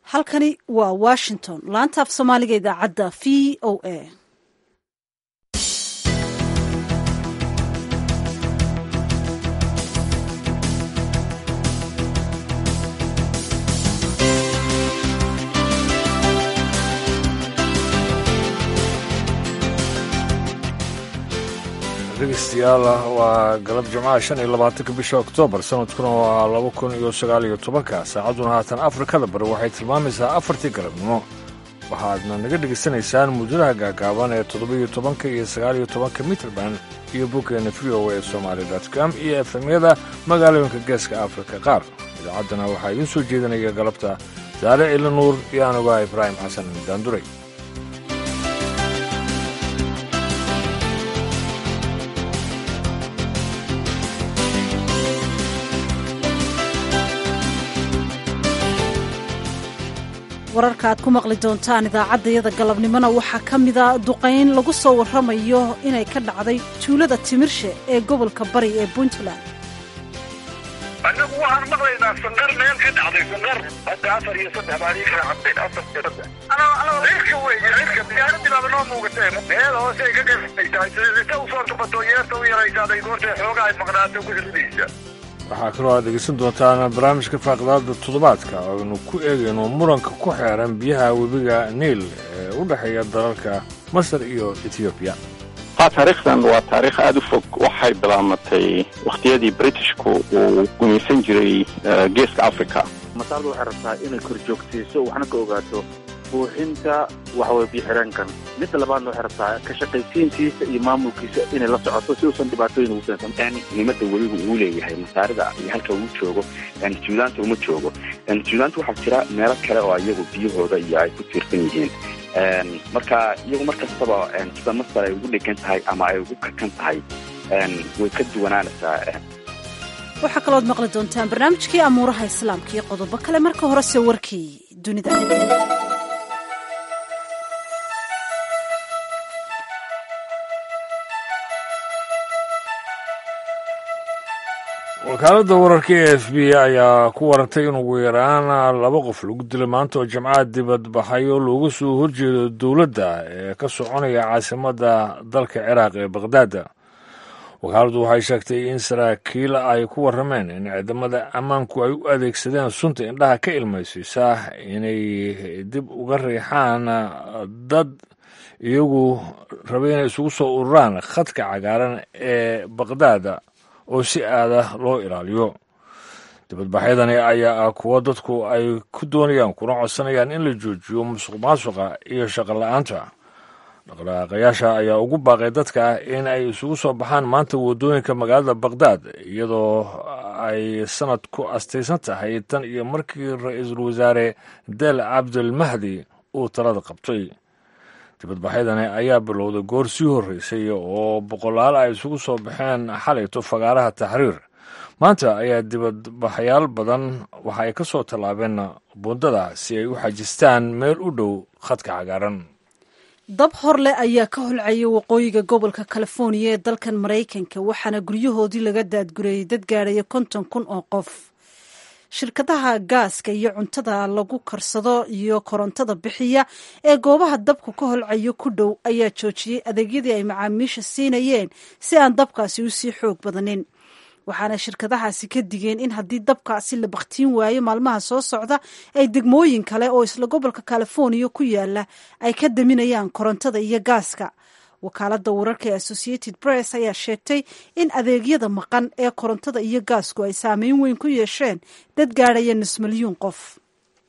halkani waa washington laanta af soomaaliga idaacadda v o a dhegeystayaal waa galab jimcaha shan iyo labaatanka bisha oktoobar sanadkuna waa laba kun iyo sagaal iyo tobanka saacadduna haatan afrikada bari waxay tilmaamaysaa afartii galabnimo waxaadna naga dhegaysanaysaan muujadaha gaagaaban ee toddobiyo tobanka iyo sagaaliyo tobanka mitrband iyo boggeena v o a somaali com iyo efemyada magaalooyinka geeska afrika qaar idaacaddana waxaa idiin soo jeedinaya galabta saare cili nuur iyo anugaa ibraahim xasan daanduray wararka aad ku maqli doontaan idaacaddayada galabnimona waxaa ka mida duqayn lagu soo warramayo inay ka dhacday tuulada timirshe ee gobolka bari ee puntland annagu waxaan maqlaynaa sanqar meel ka dhacday sanqar hadda afar iyo saddex baan ii kala cabdeen afar iyo saddex cirka weeye cirka diyaaradii baaba noo muugatee meel hoose ay ka garsaysaa sita usoo tubato yeerta u yaraysaaday goortee xooga ay maqnaato ku ridaysa waxaa kaloo aad dhegeysan doontaan barnaamijka faaqdaada toddobaadka aynu ku eegayno muranka ku xeeran biyaha webiga niil ee u dhexeeya dalalka masar iyo etoobiya ha taariikhdan waa taariikh aada u fog waxay bilaamatay wakhtiyadii britishku uu gumaysan jiray geeska africa masaardu waxay rabtaa inay korjoogtayso waxna ka ogaato buuxinta waxaweye biyo-xireenkan midda labaadna waxay rabtaa ka shaqaysiintiisa iyo maamulkiisa inay la socoto si uusan dhibaatooyin ugu keensan muhiimadda weligu uu leeyahay masaarida iyo halka uu joogo juntlaanta uma joogo juntlaanta waxaa jira meelo kale oo iyagu biyahooda iyo ay ku tiirsan yihiin marka iyagu mar kastaba sida masar ay ugu dhegan tahay ama ay ugu kakan tahay way ka duwanaanaysaa waxaa kalooad maqli doontaan barnaamijkii amuuraha islaamka iyo qodobo kale marka horese warkii dunida wakaaladda wararka e f b ayaa ku warantay in ugu yaraan laba qof lagu dilay maanta oo jimcaha dibadbaxayo looga soo horjeedo dowladda ee ka soconaya caasimadda dalka ciraaq ee bakhdad wakaaladdu waxay sheegtay in saraakiil ay ku warrameen in ciidamada ammaanku ay u adeegsadeen sunta indhaha ka ilmaysiisa inay dib uga riixaan dad iyagu rabay inay isugu soo ururaan khadka cagaaran ee bakhdad oo si aada loo ilaaliyo dibadbaxyadani ayaa ah kuwo dadku ay ku doonayaan kuna codsanayaan in la joojiyo musuq maasuqa iyo shaqo la-aanta dhaqdhaqaaqayaasha ayaa ugu baaqay dadka in ay isugu soo baxaan maanta waddooyinka magaalada bakhdad iyadoo ay sanad ku astaysan tahay tan iyo markii ra-iisul wasaare del cabdilmahdi uu talada qabtay dibadbaxyadani ayaa bilowday goor sii horreysay oo boqolaal ay isugu soo baxeen xalayto fagaaraha taxriir maanta ayaa dibadbaxyaal badan waxa ay ka soo tallaabeen buundada si ay u xajistaan meel u dhow khadka cagaaran dab horleh ayaa ka holcayay waqooyiga gobolka californiya ee dalkan maraykanka waxaana guryahoodii laga daadgureeyey dad gaadhaya konton kun oo qof shirkadaha gaaska iyo cuntada lagu karsado iyo korontada bixiya ee goobaha dabku ka holcayo ku dhow ayaa joojiyey adeegyadii ay macaamiisha siinayeen si aan dabkaasi u sii xoog badanin waxaana shirkadahaasi ka digeen in haddii dabkaasi la bakhtiin waayo maalmaha soo socda ay degmooyin kale oo isla gobolka californiya ku yaala ay ka daminayaan korontada iyo gaaska wakaaladda wararka ee associated press ayaa sheegtay in adeegyada maqan ee korontada iyo gaasku ay saameyn weyn ku yeesheen dad gaadhaya nus milyuun qof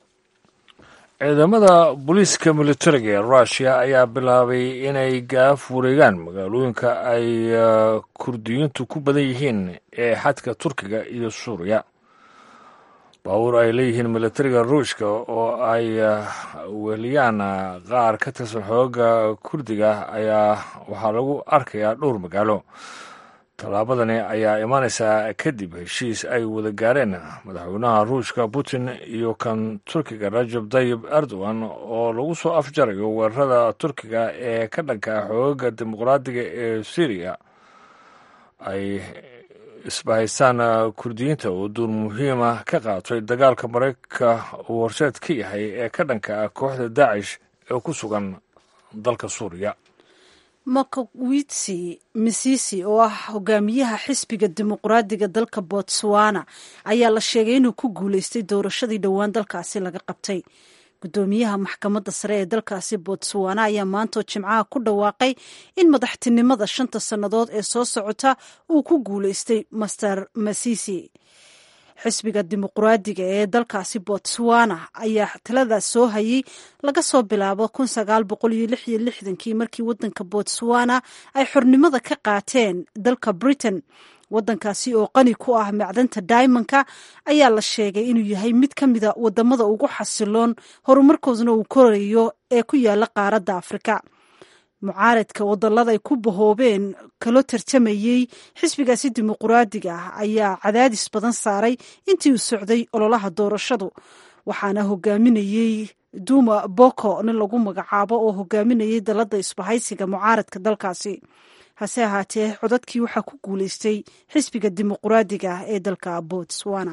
ciidamada booliiska militariga ee rushia ayaa bilaabay inay gaaf wareegaan magaalooyinka ay kurdiyiintu ku badan yihiin ee xadka turkiga iyo suuriya baabuur ay leeyihiin militariga ruushka oo ay weheliyaan qaar ka tirsan xooga kurdiga ayaa waxaa lagu arkayaa dhowr magaalo tallaabadani ayaa imaanaysaa kadib heshiis ay wada gaareen madaxweynaha ruushka putin iyo kan turkiga rajab tayib erdogan oo lagu soo afjarayo weerarada turkiga ee ka dhanka xoogaga dimuqraadiga ee syriya ay isbahaystaan kurdiyiinta oo duur muhiima ka qaatay dagaalka maraykanka uu horseed ka yahay ee ka dhanka ah kooxda daacish ee ku sugan dalka suuriya mokowitsi misisi oo ah hogaamiyaha xisbiga dimuqraadiga dalka botswana ayaa la sheegay inuu ku guuleystay doorashadii dhowaan dalkaasi laga qabtay guddoomiyaha maxkamadda sare ee dalkaasi botswana ayaa maantoo jimcaha ku dhawaaqay in madaxtinimada shanta sannadood ee soo socota uu ku guuleystay master masisi xisbiga dimuqraadiga ee dalkaasi botswana ayaa taladaas soo hayay laga soo bilaabo kii markii wadanka botswana ay xornimada ka qaateen dalka britain wadankaasi oo qani ku ah macdanta diamondka ayaa la sheegay inuu yahay mid ka mida wadamada ugu xasiloon horumarkooduna uu korayo ee ku yaala qaaradda afrika mucaaradka wadallada ay ku bahoobeen kaloo tartamayey xisbigaasi dimuqraadiga ah ayaa cadaadis badan saaray intii uu socday ololaha doorashadu waxaana hogaaminayey duma boko nin lagu magacaabo oo hogaaminayay dalada isbahaysiga mucaaradka dalkaasi hase ahaatee codadkii waxaa ku guuleystay xisbiga dimuqraadiga ah ee dalka botswana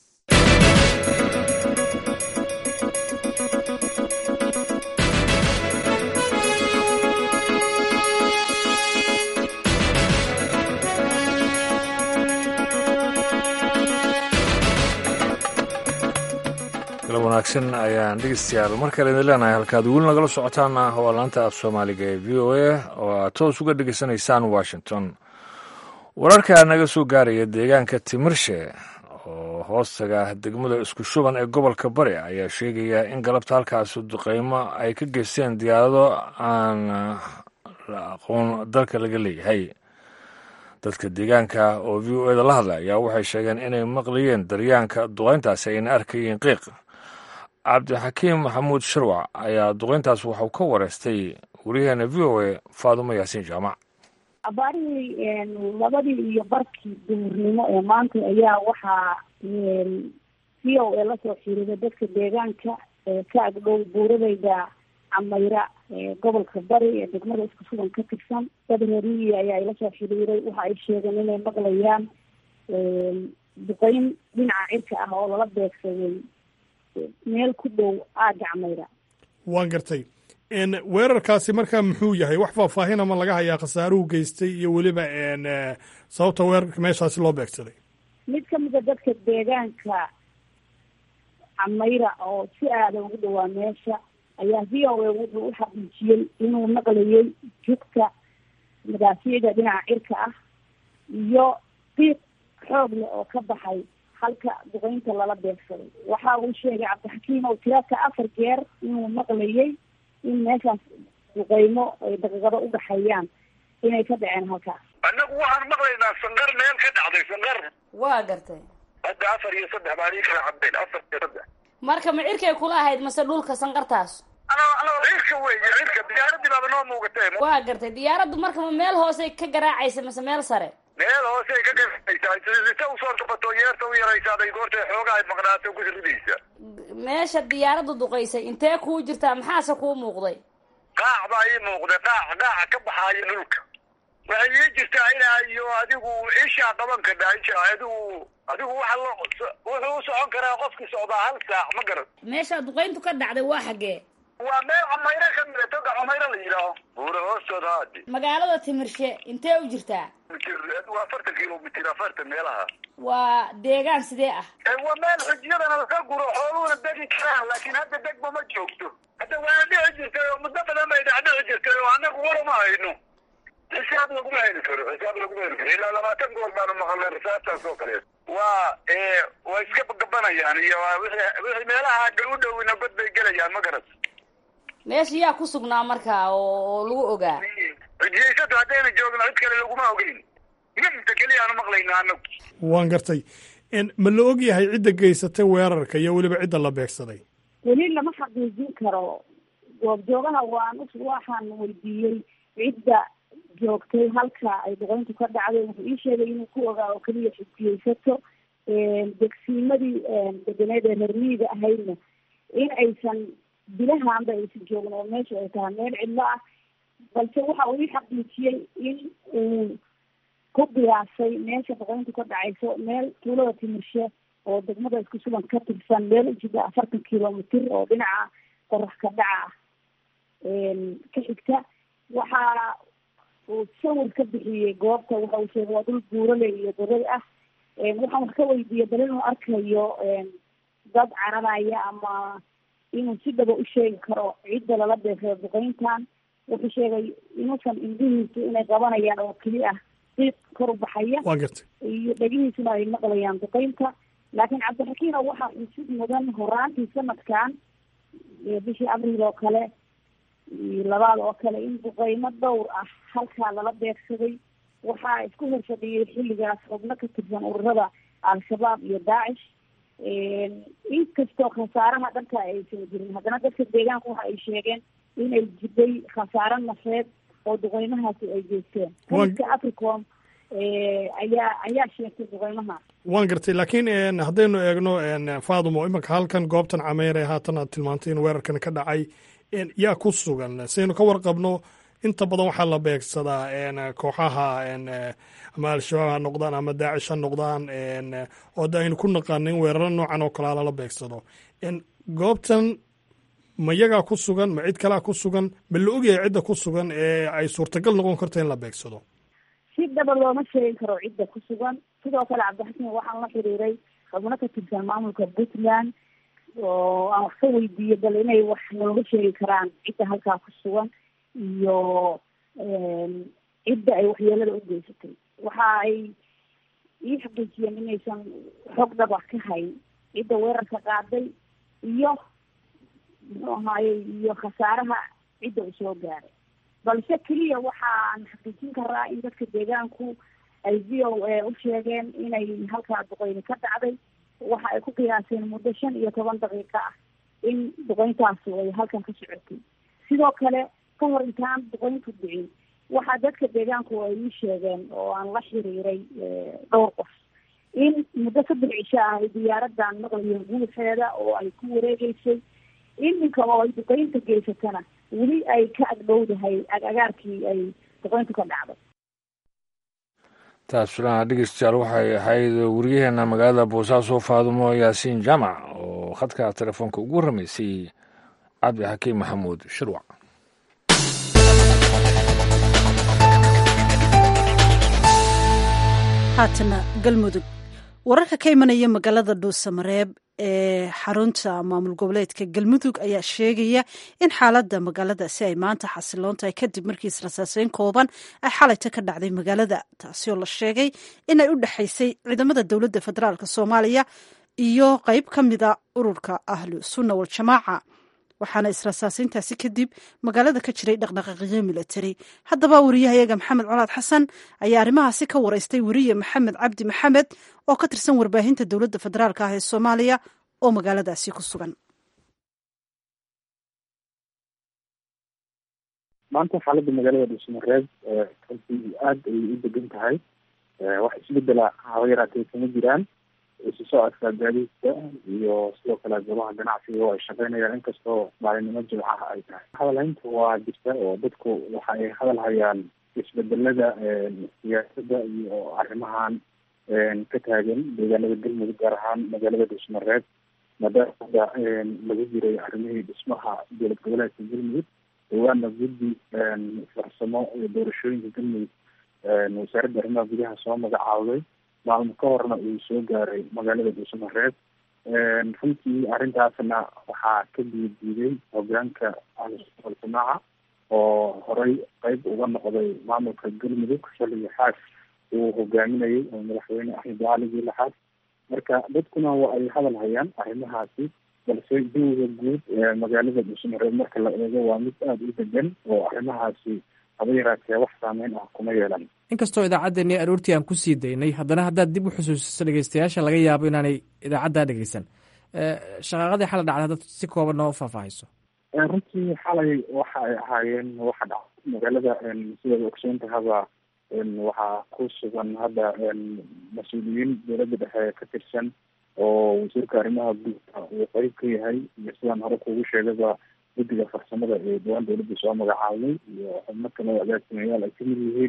galab wanaagsan ayaan dhegeystayaal mar kale idin leenahay halkaad weli nagala socotaana waa laanta af soomaaliga ee v o a oo aad toos uga dhegeysanaysaan washington wararka naga soo gaaraya deegaanka timirshe oo hoostaga degmada isku shuban ee gobolka bari ayaa sheegaya in galabta halkaasi duqeymo ay ka geysteen diyaarado aan la aqoon dalka laga leeyahay dadka deegaanka oo v o eda la hadla ayaa waxay sheegeen inay maqlayeen daryaanka duqeyntaasi ayna arkayeen qiiq cabdixakiim maxamuud sharwac ayaa duqeyntaas waxau ka wareystay wariyaheena v o a faadumo yaasiin jaamac abaarihii labadii iyo barkii duhurnimo ee maanta ayaa waxaa v o a lasoo xiriiray dadka deegaanka ka agdhow buuradayda camayra gobolka bari ee degmada isku sugan ka tirsan dad reeriyi ayaa ila soo xiriiray waxa ay sheegeen inay maqlayaan duqeyn dhinaca cirka ah oo lala beegsaday meel ku dhow aaga camayra waan gartay weerarkaasi markaa muxuu yahay wax faahfaahin ama laga hayaa khasaaruhu geystay iyo weliba sababta weerarka meeshaasi loo beegsaday mid kamida dadka deegaanka camayra oo si aada ugu dhawaa meesha ayaa v o a wuxuu u xaqiijiyey inuu maqlayay jugta madaafiyada dhinaca cirka ah iyo qiiq xoog leh oo ka baxay halka duqeynta lala beegsaday waxa uu sheegay cabdixakiim oo tiraka afar jeer inuu maqlayay in meeshaas duqeymo ay daqiiqado u dhaxeeyaan inay ka dhaceen halkaas annagu waxaan maqlaynaa sanqar meel ka dhacday sanqar waa gartay hadda afar iyo saddex baan ii kala cabeen afar iyo saddex marka ma cirkay kula ahayd mase dhulka sanqartaas cirka wey cirka diyaaradii baaba noo muugatay waa gartay diyaaraddu marka ma meel hoosey ka garaacaysa mase meel sare meel hoosey ka garaacaysaa sita usoo kabato yeerta u yaraysaaday goortay xooga ay maqnaato ku ridaysa meesha diyaaraddu duqaysay intee kuu jirtaa maxaase kuu muuqday qaac baa ii muuqday qaac qaaca ka baxaayo dhulka waxay ii jirtaa inaa iyo adigu ishaa qaban kadhaa isha adigu adigu waxa lo wuxuu u socon karaa qofkii socdaa hal saac ma garan meesha duqayntu ka dhacday waa xaggee waa meel camayro ka mida toga camayro la yidhaaho buura hoostooda haadi magaalada timirshe intee u jirtaa mitir waa afartan kilomitir afartan meelaha waa deegaan sidee ah waa meel xujiyadana laka guro xooluhuna degi karaan laakiin hadda degba ma joogto hadda waana dhici jirtay oo muddo badan bay dhacdhici jirtay oo annagu warama hayno xisaab laguma heli karo xisaab laguma heli karo ilaa labaatan goor baanu maqalnay risaabtaas oo kaleet waa waa iska gabanayaan iyo wixii wixii meelaha u dhowina god bay gelayaan ma garat meesha yaa ku sugnaa marka oo lagu ogaa cidiyaysato haddayna joogno cid kale laguma ogeyn minta keliyaanu maqlayna anagu waan gartay ma la og yahay cidda geysatay weerarka iyo weliba cidda la beegsaday weli lama xaqiijin karo goobjoogaha waan waxaan weydiiyey cidda joogtay halka ay duqeyntu ka dhacday wuxuu ii sheegay inuu ku ogaa oo keliya xijiyeysato degsiimadii deganeed ee reermiyiga ahaydna in aysan bilahaanba aysan joogin oo meesha ay tahay meel cidlo ah balse waxa uu ii xaqiijiyey in uu ku qiyaasay meesha duqeyntu ka dhacayso meel tuulada timirshe oo degmada isku sugan ka tirsan meel ujida afartan kilomitr oo dhinaca qorax ka dhaca ah ka xigta waxa uu sawir ka bixiyey goobta waxa uu sheegay waa dhul buurale iyo dabad ah waxaan wax ka weydiiyey bal inuu arkayo dad cararaya ama inuu si dhaba u sheegi karo cidda lala beegsado duqeyntan wuxuu sheegay inuusan indhihiisu inay qabanayaan oo keli ah qiiq kor u baxaya waa gartay iyo dhegihiisuna ay maqlayaan duqeynta laakiin cabdixakiino waxaa xusid mudan horaantii sanadkan bishii abriil oo kale iyo labaad oo kale in duqeymo dhowr ah halkaa lala beegsaday waxaa isku horfadhiyey xilligaas xubno ka tirsan ururada al-shabaab iyo daacish inkastoo khasaaraha dhanka aysan jirin haddana dadka deegaanka waxa ay sheegeen inay jiday khasaaro nafeed oo duqeymahaasi ay geysteen kaliska africom ayaa ayaa sheegtay duqeymahaas waan gartay laakiin haddaynu eegno fadumo imanka halkan goobtan cameere haatan aad tilmaantay in weerarkan ka dhacay yaa ku sugan saynu ka warqabno inta badan waxaa la beegsadaa kooxaha ama al-shabaab ha noqdaan ama daacish ha noqdaan oo da aynu ku naqaano in weeraro noocan oo kalea lala beegsado goobtan ma yagaa ku sugan ma cid kalea ku sugan ma la ogyahay cidda ku sugan ee ay suurtagal noqon karto in la beegsado si dhaba looma sheegi karo cidda ku sugan sidoo kale cabdixakiin waxaan la xiriiray xubno ka tirsan maamulka puntland oo aan wax ka weydiiyey bal inay wax nooga sheegi karaan cidda halkaa ku sugan iyo cidda ay waxyeelada u geysatay waxa ay ii xaqiijiyeen inaysan xog dhaba ka hayn cidda weerarka qaaday iyo muxuu ahaaye iyo khasaaraha cidda uu soo gaaray balse keliya waxaan xaqiijin karaa in dadka deegaanku ay v o a u sheegeen inay halkaa duqeyni ka dhacday waxa ay ku qiyaaseen muddo shan iyo toban daqiiqo ah in duqeyntaasi ay halkan ka socotay sidoo kale ka hor intaan duqeyntu dhicin waxaa dadka deegaanku ay ii sheegeen oo aan la xiriiray dhowr qof in muddo saddex cisho ah ay diyaaradan maqlayeen guuxeeda oo ay ku wareegeysay iminka oo ay duqeynta geysatana weli ay ka agdhowdahay agagaarkii ay duqeyntu ka dhacday taas filan dhegeystayaal waxay ahayd wariyaheena magaalada boosaaso faadumo yaasiin jaamac oo khadka telefoonka ugu warramaysay cabdi xakiim maxamuud shirwac haatana galmudug wararka ka imanaya magaalada dhuusamareeb ee xarunta maamul goboleedka galmudug ayaa sheegaya in xaaladda magaaladaasi ay maanta xasiloon tahay kadib markii israsaaseyn kooban ay xalayta ka dhacday magaalada taasi oo la sheegay inay u dhexaysay ciidamada dowladda federaalk soomaaliya iyo qeyb ka mida ururka ahlu sunna waljamaaca waxaana israsaaseyntaasi kadib magaalada ka jiray dhaqdhaqaaqyo milatari haddaba wariyahayaga maxamed colaad xasan ayaa arrimahaasi ka wareystay weriye maxamed cabdi maxamed oo ka tirsan warbaahinta dowladda federaalk ah ee soomaaliya oo magaaladaasi ku sugan maanta xaaladda magaalada dhuusamareeb runtii aada ayay u degan tahay wax isbedela haba yaraatee kama jiraan isu socodka gaadiidka iyo sidoo kale goobaha ganacsiga oo ay shaqeynayaan inkastoo maalinimo jimcaha ay tahay hadalhaynta waa jirta oo dadku waxa ay hadal hayaan isbedelada siyaasadda iyo arrimahan ka taagan deegaanada galmudug gaar ahaan magaalada dhuusmareeb maadaama hadda lagu jiray arrimihii dhismaha dowlad goboleedka galmudug dhawaana guddi farsamo iyo doorashooyinka galmudug wasaaradda arrimaha gudaha soo magacaawday maalmo ka horna uu soo gaaray magaalada dhuusamareeb runtii arrintaasna waxaa ka diidiiday hogaanka ahlusunna oo horey qeyb uga noqday maamulka galmudug xilliga xaas uu hogaaminayay oo madaxweyne axmed cali laxaad marka dadkuna waa ay hadal hayaan arrimahaasi balse jawiga guud ee magaalada dhuusamareeb marka la eego waa mid aada u degan oo arrimahaasi haba yaraatee wax saameyn ah kuma yeelan inkastoo idaacaddeenii aroortii aan kusii daynay haddana haddaad dib u xusuusiso dhegeystayaasha laga yaabo inaanay idaacaddaa dhegeysan shaqaaqadii xala dhacday haddaad si kooban noo faahfaahiso runtii xalay waxa ay ahaayeen waxa dhacay magaalada sidaad ogsoontahaba waxaa ku sugan hadda mas-uuliyiin dowladda dhexe ka tirsan oo wasiirka arrimaha guudka uu qeyb ka yahay iyo sidaan hore kuugu sheegaba guddiga farsamada ee dhawaan dowladda soo magacaabay iyo xubno kale agaasimayaal ay kamid yihiin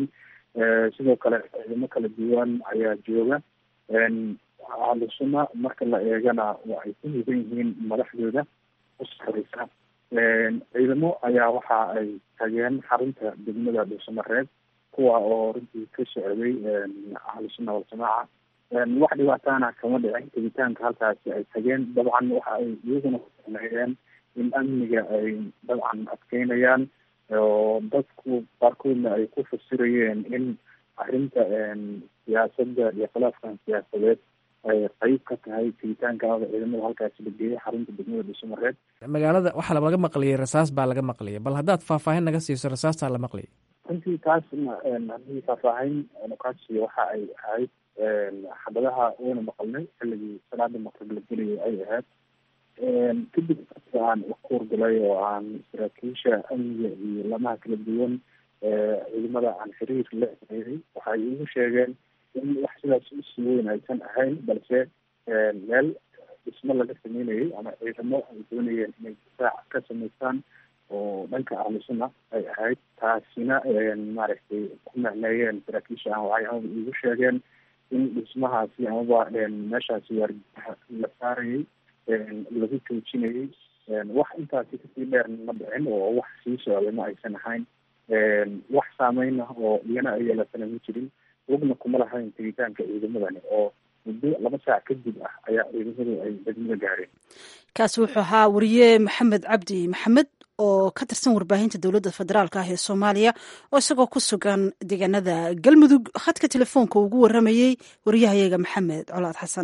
sidoo kale ciidamo kala duwan ayaa jooga ahlusuna marka la eegana waa ay ku mudan yihiin madaxdooda u sareysa ciidamo ayaa waxa ay tageen xarunta degmada dhuusamareeb kuwa oo runtii ka socday ahlusuna waljamaaca wax dhibaataana kama dhicin tegitaanka halkaasi ay tageen dabcan waxa ay iyaguna sameeyeen in amniga ay dabcan adkeynayaan oo dadku qaarkoodna ay ku fasirayeen in arrinta siyaasadda iyo khilaafkan siyaasadeed ay qeyb ka tahay tegitaankaada ciidamada halkaasi la geeyay xarunta degmada dhuusamareeb magaalada waxaa laga maqliyay rasaas baa laga maqliyay bal haddaad faahfaahin naga siiso rasaastaa la maqliyay runtii taasna haddii faahfaahin nukaasi waxa ay ahayd xabadaha wayna maqalnay xilligii salaada maqrib la gelayay ay ahayd kadib aan kuurgalay oo aan saraakiisha amniga iyo lamaha kala duwan ciidamada aan xiriir la eeday waxay igu sheegeen in wax sidaas usii weyn aysan ahayn balse meel dhismo laga sameynayay ama ciidamo ay doonayeen inay difaac ka samaystaan oo dhanka ahlusuna ay ahayd taasina maaragtay ku macneeyeen saraakiisha aan waxay amaba igu sheegeen in dhismahaasi amaba meeshaasi waardiyaha la saarayay lagu joojinayay wax intaasi kasii dheer ma dhicin oo wax sii socday ma aysan ahayn wax saameyna oo iyana ay yeelatana ma jirin wogna kuma lahayn tegitaanka ciidamadani oo muddo laba saac kadib ah ayaa ciidamadu ay degmada gaareen kaasi wuxuu ahaa wariye maxamed cabdi maxamed oo ka tirsan warbaahinta dowladda federaalk ah ee soomaaliya oo isagoo ku sugan deegaanada galmudug khadka telefoonka ugu waramayey wariyahayaga maxamed colaad xasan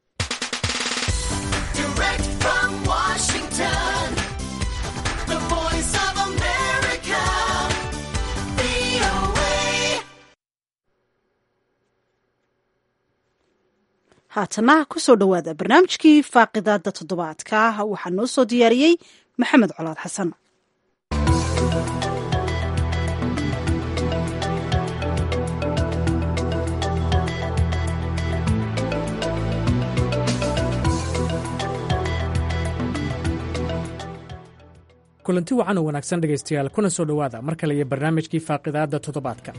haatana kusoo dhowaada barnaamijkii faaqidaada toddobaadka waxaa noo soo diyaariyey maxamed colaad xasan kulanti wacan oo wanaagsan dhegaystayaal kuna soo dhowaada mar kale iyo barnaamijkii faaqidaadda toddobaadka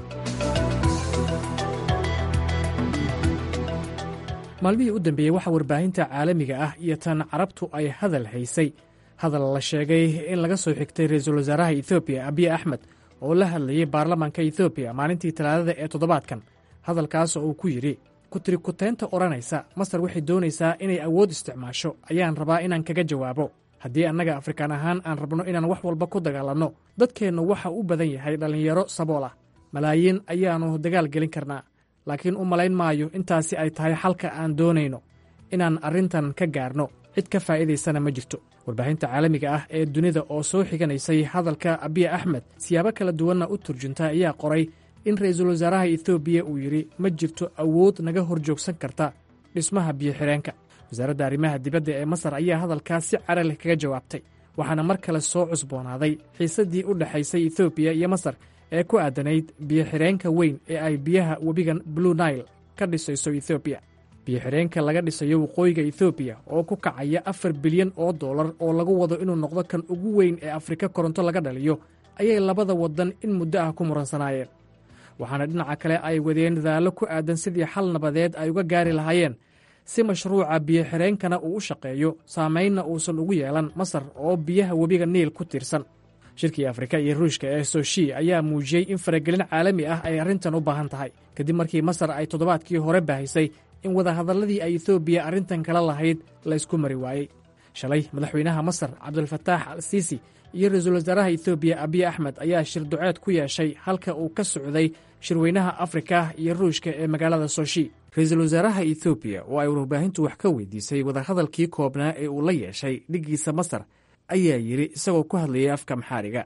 maalmihii u dambeeyey waxaa warbaahinta caalamiga ah iyo tan carabtu ay hadal haysay hadal la sheegay in laga soo xigtay ra-iisul wasaaraha etoobiya abiy axmed oo la hadlayey baarlamaanka etoobiya maalintii talaadada ee toddobaadkan hadalkaas oo uu ku yidhi kutirikutaynta odhanaysa masar waxay doonaysaa inay awood isticmaasho ayaan rabaa inaan kaga jawaabo haddii annaga afrikaan ahaan aan rabno inaan wax walba ku dagaalanno dadkeennu waxa u badan yahay dhallinyaro sabool ah malaayiin ayaannu dagaal gelin karnaa laakiin u malayn maayo intaasi ay tahay xalka aan doonayno inaan arrintan ka gaarno cid ka faa'iidaysana ma jirto warbaahinta caalamiga ah ee dunida oo soo xiganaysay hadalka abiy axmed siyaabo kala duwanna u turjunta ayaa qoray in ra'iisul wasaaraha etoobiya uu yidhi ma jirto awood naga hor joogsan karta dhismaha biyo-xidheenka wasaaradda arrimaha dibadda ee masar ayaa hadalkaas si cara leh kaga jawaabtay waxaana mar kale soo cusboonaaday xiisaddii u dhexaysay etoobiya iyo masar ee ku aadanayd biyo-xidheenka weyn ee ay biyaha webigan blue nail ka dhisayso etoobiya biyo-xidheenka laga dhisayo waqooyiga etoobiya oo ku kacaya afar bilyan oo dollar oo lagu wado inuu noqdo kan ugu weyn ee afrika koronto laga dhaliyo ayay labada waddan in muddo ah ku muransanaayeen waxaana dhinaca kale ay wadeen dadaallo ku aadan sidii xal nabadeed ay uga gaari lahaayeen si mashruuca biyo-xidheenkana uu u shaqeeyo saamaynna uusan ugu yeelan masar oo biyaha webiga niil ku tiirsan shirkii afrika iyo ruushka ee soshi ayaa muujiyey in faragelin caalami ah ay arrintan u baahan tahay kadib markii masar ay toddobaadkii hore baahisay in wadahadalladii ay etoobiya arrintan kala lahayd laysku mari waayey shalay madaxweynaha masar cabdulfataax al siisi iyo ra-iisul wasaaraha etoobiya abiy axmed ayaa shir duceed ku yeeshay halka uu ka socday shirweynaha afrika iyo ruushka ee magaalada soshi ra-iisul wasaaraha etoobiya oo ay warbaahintu wax ka weydiisay wadahadalkii koobnaa ee uu la yeeshay dhiggiisa masar ayaa yidhi isagoo ku hadlayay afka maxaariga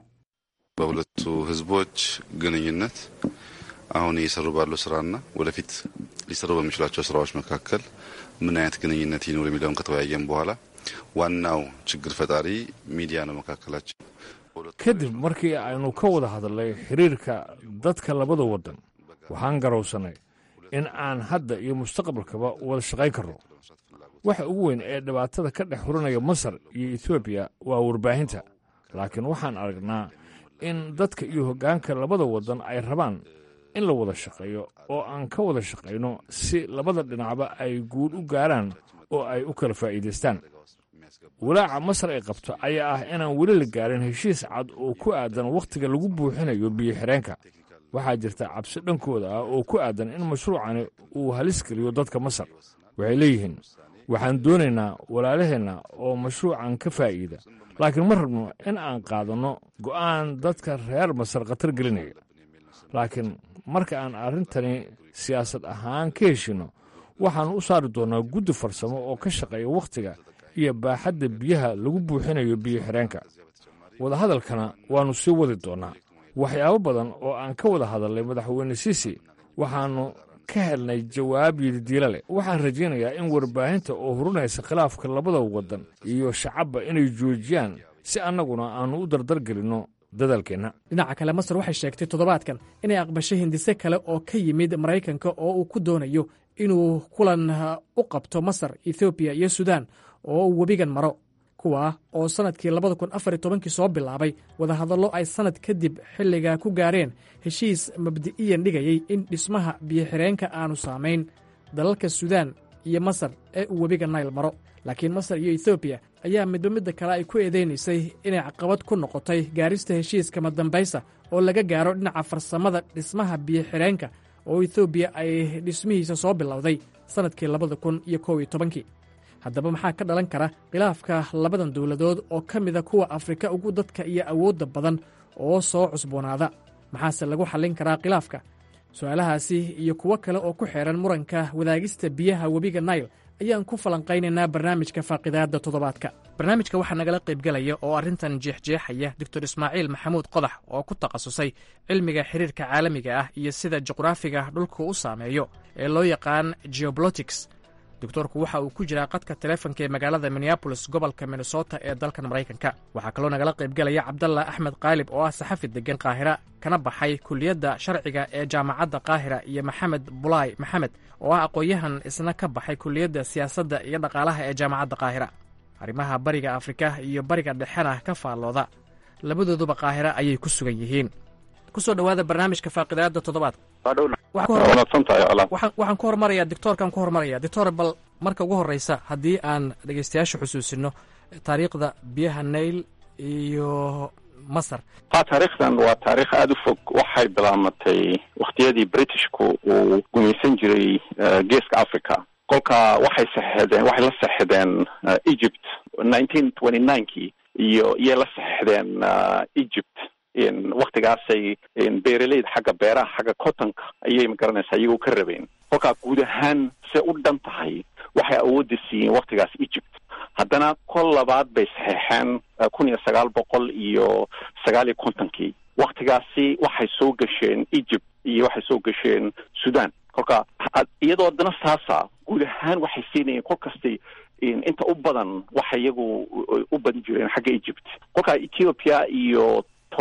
በሁለቱ ህዝቦች ግንኙነት አሁን እየሰሩ ባለው ስራና ወደፊት ሊሰሩ በሚችሏቸው ስራዎች መካከል ምን አይነት ግንኙነት ይኖር የሚለውን ከተወያየን በኋላ ዋናው ችግር ፈጣሪ ሚዲያ ነው መካከላቸው። kadib markii aynu ka wada hadalnay xiriirka dadka labada waddan waxaan garowsannay in aan hadda iyo mustaqbalkaba wada shaqayn karno waxa ugu weyn ee dhibaatada ka dhex hurinaya masar iyo etoobiya waa warbaahinta laakiin waxaan aragnaa in dadka iyo hoggaanka labada waddan ay rabaan in la wada shaqeeyo oo aan ka wada shaqayno si labada dhinacba ay guul u gaaraan oo ay u kala faa'iidaystaan walaaca masar ay qabto ayaa ah inaan weli la gaarin heshiis cad oo ku aadan wakhtiga lagu buuxinayo biyo-xireenka waxaa jirta cabsi dhankooda ah oo ku aadan in mashruucani uu halis geliyo dadka masar waxay leeyihiin waxaan doonaynaa walaalaheenna oo mashruucan ka faa'iida laakiin ma rabno in aan qaadanno go'aan dadka reer masar khatar gelinaya laakiin marka aan arrintani siyaasad ahaan ka heshinno waxaannu u saari doonnaa guddi farsamo oo ka shaqeeya wakhtiga iyo baaxadda biyaha lagu buuxinayo biyo-xireenka wadahadalkana waannu sii wadi doonnaa waxyaabo badan oo aan ka wada hadalnay madaxweyne siisi waxaannu ka helnay jawaab yididiila leh waxaan rajaynayaa in warbaahinta oo hurunaysa khilaafka labada waddan iyo shacabba inay joojiyaan si annaguna aannu u dardargelinno dadaalkeenna dhinaca kale masar waxay sheegtay toddobaadkan inay aqbashay hindise kale oo ka yimid maraykanka oo uu ku doonayo inuu kulan u qabto masar ethoobiya iyo suudaan oo uu webigan maro kuwaa oo sannadkii labada kun afar iyo tobankii soo bilaabay wadahadallo ay sannad kadib xilliga ku gaareen heshiis mabdi'iyan dhigayey in dhismaha biyo-xireenka aanu saamayn dalalka suudaan iyo masar ee uu webiga nayl maro laakiin masar iyo ethoobiya ayaa midba midda kale ay ku eedaynaysay inay caqabad ku noqotay gaarista heshiiska madambaysa oo laga gaaro dhinaca farsamada dhismaha biyo-xireenka oo ethoobiya ay dhismihiisa soo bilowday sannadkii labada kun iyo kow iyo tobankii haddaba maxaa ka dhalan kara khilaafka labadan dowladood oo ka mida kuwa afrika ugu dadka iyo awoodda badan oo soo cusboonaada maxaase lagu xallin karaa khilaafka su-aalahaasi iyo kuwo kale oo ku xeehan muranka wadaagista biyaha webiga nail ayaan ku falanqaynaynaa barnaamijka faaqidaadda toddobaadka barnaamijka waxaa nagala qaybgelaya oo arrintan jeexjeexaya doctor ismaaciil maxamuud qodax oo ku takhasusay cilmiga xiriirka caalamiga ah iyo sida juqraafiga dhulka u saameeyo ee loo yaqaan geobolotics doctorku waxa uu ku jiraa qadka telefonka ee magaalada minneabolis gobolka minnesota ee dalkan maraykanka waxaa kaloo nagala qaybgelaya cabdalla axmed qaalib oo ah saxafi deggan qaahira kana baxay kuliyadda sharciga ee jaamacadda qaahira iyo maxamed bulaay maxamed oo ah aqoon-yahan isna ka baxay kuliyadda siyaasadda iyo dhaqaalaha ee jaamacadda qaahira arrimaha bariga afrika iyo bariga dhexena ka faallooda labadooduba qaahira ayay ku sugan yihiin kusoo dhowaada barnaamijka faaqidaadda toddobaadka waxaan ku hormarayaa dictoorkaan ku hormaraya dictor bal marka ugu horreysa haddii aan dhegeystayaasha xusuusino taariikhda biyaha nail iyo masar ha taariikhdan waa taariikh aada u fog waxay bilaamatay wakhtiyadii britishku uu gumaysan jiray geeska africa kolka waxay saxeexdeen waxay la saxexdeen egypt nineteen twenty ninekii iyo iyay la saxexdeen egypt waktigaasay beeraleyda xagga beeraha xagga cottonka ayay magaranaysaa iyagoo ka rabeen kolkaa guud ahaan se u dhan tahay waxay awoodda siiyeen waktigaas egypt haddana kol labaad bay saxeexeen kun iyo sagaal boqol iyo sagaal iyo kontonkii waktigaasi waxay soo gasheen egypt iyo waxay soo gasheen sudan kolka iyadoo haddana saasa guud ahaan waxay siinayeen kol kastay inta u badan waxay iyagu u badan jireen xagga egypt kolka ethiopia iyo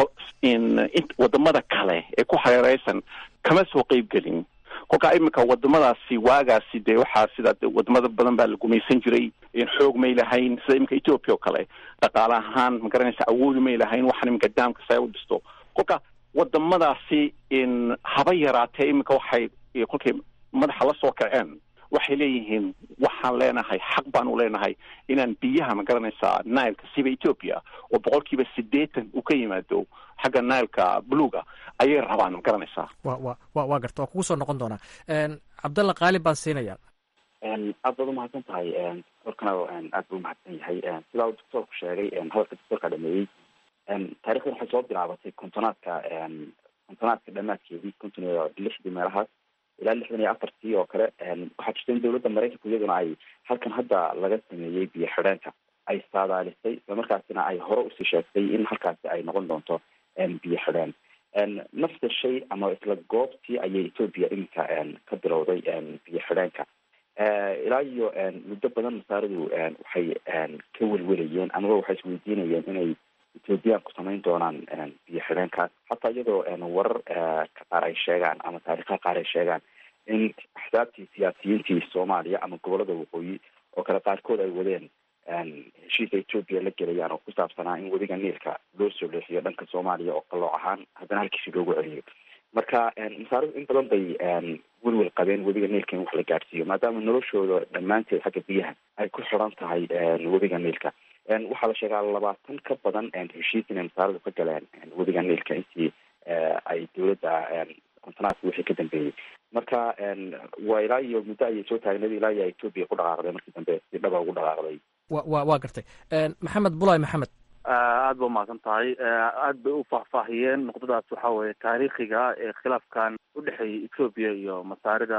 wadamada kale ee ku hareereysan kama soo qeyb gelin kolkaa iminka wadamadaasi waagaasi dee waxaa sida wadamada badan baa la gumaysan jiray xoog may lahayn sida iminka ethiopia oo kale dhaqaale ahaan magaranaysa awoodi may lahayn waxaan iminka daamka saa u dhisto kolka wadamadaasi haba yaraatee iminka waxay kolkay madaxa la soo kaceen waxay leeyihiin waxaan leenahay xaq baanu leenahay inaan biyaha magaranaysaa nileka siba ethiopia oo boqolkiiba siddeetan uu ka yimaado xagga nileka buluga ayay rabaan magaranaysaa wa wa wa waa garta waa kugu soo noqon doonaa cabdalla qaalib baan siinaya aad baad umahadsan tahay doctorkana aad buu umahadsan yahay sidaa uu doctorku sheegay hadalka doctorka dhameeyey taarikhdan waxay soo bilaabatay kontonaadka kontonaadka dhamaadkeedii konton iyo lixdii meelahaas ilaa lixdan iyo afartii oo kale waxaa jirta in dawladda maraykanku iyaduna ay halkan hadda laga sameeyey biyo xidheenka ay saadaalisay islamarkaasina ay hore usii sheegtay in halkaasi ay noqon doonto biyo xidheen nafta shay ama isla goobtii ayay ethoopia iminka ka bilowday biyo xidheenka ilaa iyo muddo badan masaaradu waxay ka welwelayeen amaba waxay isweydiinayeen inay ethoobiyaanku samayn doonaan biyo xidheenkaas hataa iyadoo warar ka qaar ay sheegaan ama taariikha qaar ay sheegaan in axsaabtii siyaasiyiintii soomaaliya ama gobolada waqooyi oo kale qaarkood ay wadeen heshiisa ethoopia la gelayaan oo ku saabsanaa in wadiga niilka loo soo leexiyo dhanka soomaaliya oo qalooc ahaan haddana halkiisi loogu celiyo marka masaaridu in badan bay welwel qabeen webiga niilka in wax la gaadhsiiyo maadaama noloshooda dhammaanteed xagga biyaha ay ku xiran tahay webiga niilka waxaa la sheegaa labaatan ka badan heshiis inay masaaridu ka galeen webiga niilka intii ay dowladda kontonaadka wixii ka dambeeyey marka waa ilaa iyo muddo ayay soo taagneed ilaa iyo etoobiya ku dhaqaaqday markii dambe si dhaba ugu dhaqaaqday wa wa waa gartay maxamed bulay maxamed aada ba umahadsan tahay aada bay u faahfaahiyeen nuqdadaas waxa weeye taariikhiga ee khilaafkan udhexeeyay etoobiya iyo masaarida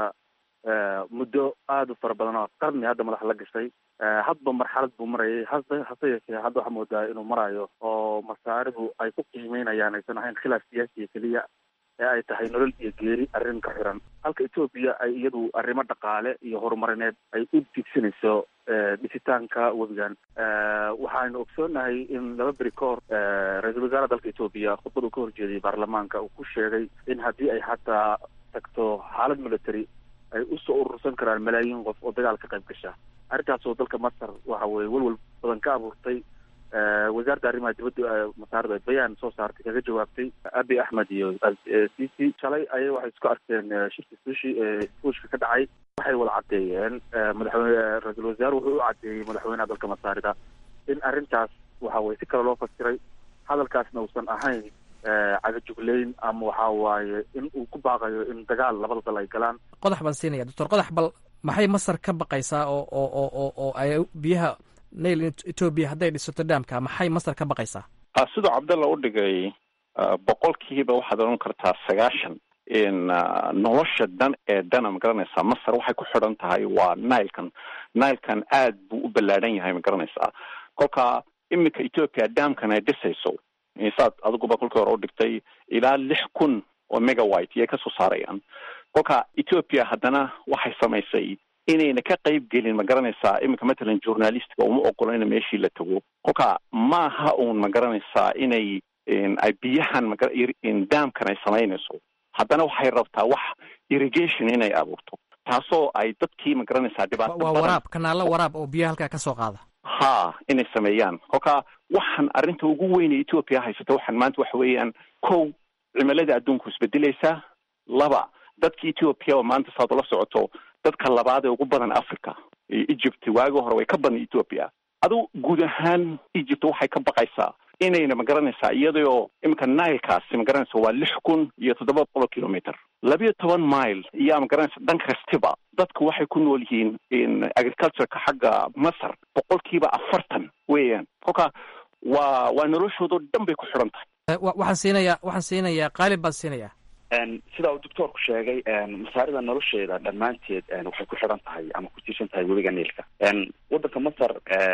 muddo aada u fara badan oo qarni hadda madax la gashay hadba marxalad buu marayay hase hase yeeshee hadda waxaa moodaa inuu marayo oo masaaridu ay ku qiimeynayaan aysan ahayn khilaaf siyaasiya keliya ee ay tahay nolol iyo geeri arrin ka xiran halka etoobiya ay iyadu arrimo dhaqaale iyo horumarineed ay u digsanayso dhisitaanka webigan waxaanu ogsoonahay in laba beri ka hor ra-iisul wasaaraha dalka etoobiya khudbad uu ka horjeediyay baarlamaanka uu ku sheegay in haddii ay xataa tagto xaalad military ay usoo urursan karaan malaayiin qof oo dagaal ka qayb gasha arrintaasoo dalka masar waxa weye welwel badan ka abuurtay wasaaradda arrimaha dibadda masaarada ay bayaan soo saartay kaga jawaabtay abi axmed iyo cici shalay ayay waxay isku arkeen shirki sushi ee fuushka ka dhacay waxay wada caddeeyeen madaxweyne ra-iisul wasaare wuxuu u caddeeyey madaxweynaha dalka masaarida in arrintaas waxa weye si kale loo fasiray hadalkaasna uusan ahayn cagajugleyn ama waxa waaye in uu ku baaqayo in dagaal labada dal ay galaan qodax baan siinaya doctor qodax bal maxay masar ka baqaysaa oo oo oo oo oo ay biyaha nail etoobiya hadday dhisato dhaamka maxay masar ka baqaysaa siduu cabdalla u dhigay boqolkiiba waxaad odhan kartaa sagaashan in nolosha dan ee dana ma garanaysaa masar waxay ku xidhan tahay waa nilekan nilekan aad buu u ballaadhan yahay ma garanaysaa kolka iminka ethoopia dhaamkan ay dhisayso saad adiguba kolkii hore u dhigtay ilaa lix kun oo megawite iyay kasoo saarayaan kolka ethoopia haddana waxay samaysay inayna ka qayb gelin ma garanaysaa iminka matalan journalistka uma ogola ina meeshii la tago kolka maaha uun ma garanaysaa inay ay biyahan maga daamkan ay samaynayso haddana waxay rabtaa wax irrigation inay abuurto taasoo ay dadkii ma garanaysaa dhibaato waa waraab kanaalo waraab oo biyaha halkaa ka soo qaada ha inay sameeyaan kolka waxaan arrinta ugu weyn ee ethoopia haysato waxaan maanta waxa weeyaan kow cimilada adduunku isbedelaysaa laba dadka ethoopia oo maanta saad ula socoto dadka labaad ee ugu badan africa egypt waagi hore way ka badan ethoopia adu guud ahaan egypt waxay ka baqaysaa inayna ma garanaysaa iyadoo iminka nilekaasi ma garanaysa waa lix kun iyo toddoba boqol kilometer labiyo toban mile iyaa ma garanaysa dhan kastiba dadku waxay ku nool yihiin agricultureka xagga masar boqolkiiba afartan weeyaan kolka waa waa noloshoodao dhan bay ku xidhan tahay waxaan siinayaa waxaan siinayaa qaalib baan siinayaa sida uu doctoorku sheegay masaarida nolosheeda dhammaanteed waxay ku xidhan tahay ama ku tiirsan tahay webiga niilka waddanka masar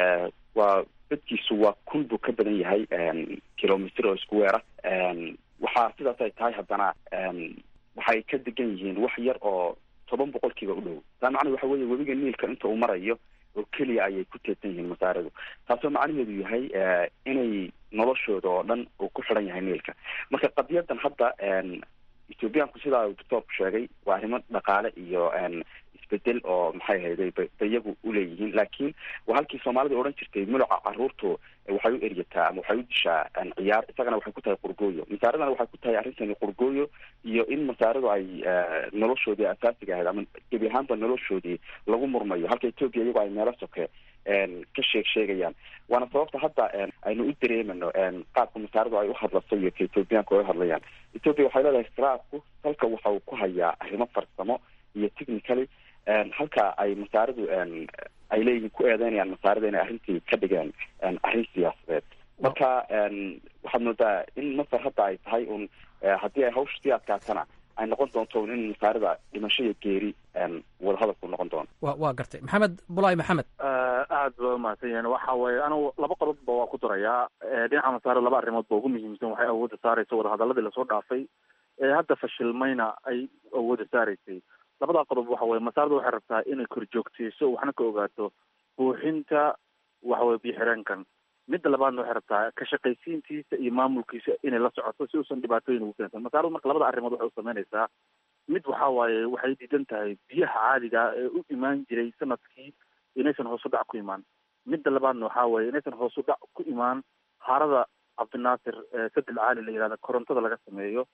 waa dadkiisu waa kun buu ka badan yahay kilomitr oo isku weera waxaa sidaas ay tahay haddana waxay ka degan yihiin wax yar oo toban boqolkiiba u dhow taa macnaa waxa weeye webiga niilka inta uu marayo oo keliya ayay ku teedsan yihiin masaaridu taasoo macnaheedu yahay inay noloshooda oo dhan uu ku xidhan yahay niilka marka qadiyadan hadda ethoobiyaanku sidaa uu doctoorku sheegay waa arrimo dhaqaale iyo isbedel oo maxay ahayday bayagu uleeyihiin laakiin waa halkii soomaalida odhan jirtay muluca caruurtu waxay u eryataa ama waxay u dishaa ciyaar isagana waxay ku tahay qurgooyo masaaradana waxay ku tahay arrintani qurgooyo iyo in masaaradu ay noloshoodii asaasiga ahayd ama gebi ahaanba noloshoodii lagu murmayo halka etoobiya iyagoo ay meelo soke ka sheeg sheegayaan waana sababta hadda aynu u dareemano qaabka masaaradu ay uhadlaso iyo ka etoobiyaanku ay uhadlayaan etoobiya waxay leedahay istiraabku halka waxa uu ku hayaa arrimo farsamo iyo technically halka ay masaaridu ay leeyihiin ku eedeynayaan masaarida inay arrintii ka dhigeen arrin siyaasadeed marka waxaad moodaa in masar hadda ay tahay un haddii ay hawsha sii adkaatana ay noqon doonto in masaarida dhimasho iyo geeri wadahadalku noqon doono wa waa gartay maxamed bulay maxamed aad ba umahadsan yahin waxa weeye anigu laba qodobba waa ku darayaa dhinaca masaarida laba arrimood ba ugu muhiimsan waxay awoodda saaraysa wadahadaladii lasoo dhaafay ee hadda fashilmayna ay awoodda saaraysay labadaa qodob waxa weye masaarada waxay rabtaa inay korjoogteyso waxna ka ogaato buuxinta waxaweye biyo-xireenkan midda labaadna waxay rabtaa ka shaqaysiintiisa iyo maamulkiisa inay la socoto si uusan dhibaatooyin ugu keensan masaaradu marka labada arrimood waxay u sameynaysaa mid waxa waaye waxay diidan tahay biyaha caadiga ee u imaan jiray sanadkii inaysan hoos u dhac ku imaan midda labaadna waxa weye inaysan hoos u dhac ku imaan harada cabdinaasir sadel caali la yihahda korontada laga sameeyo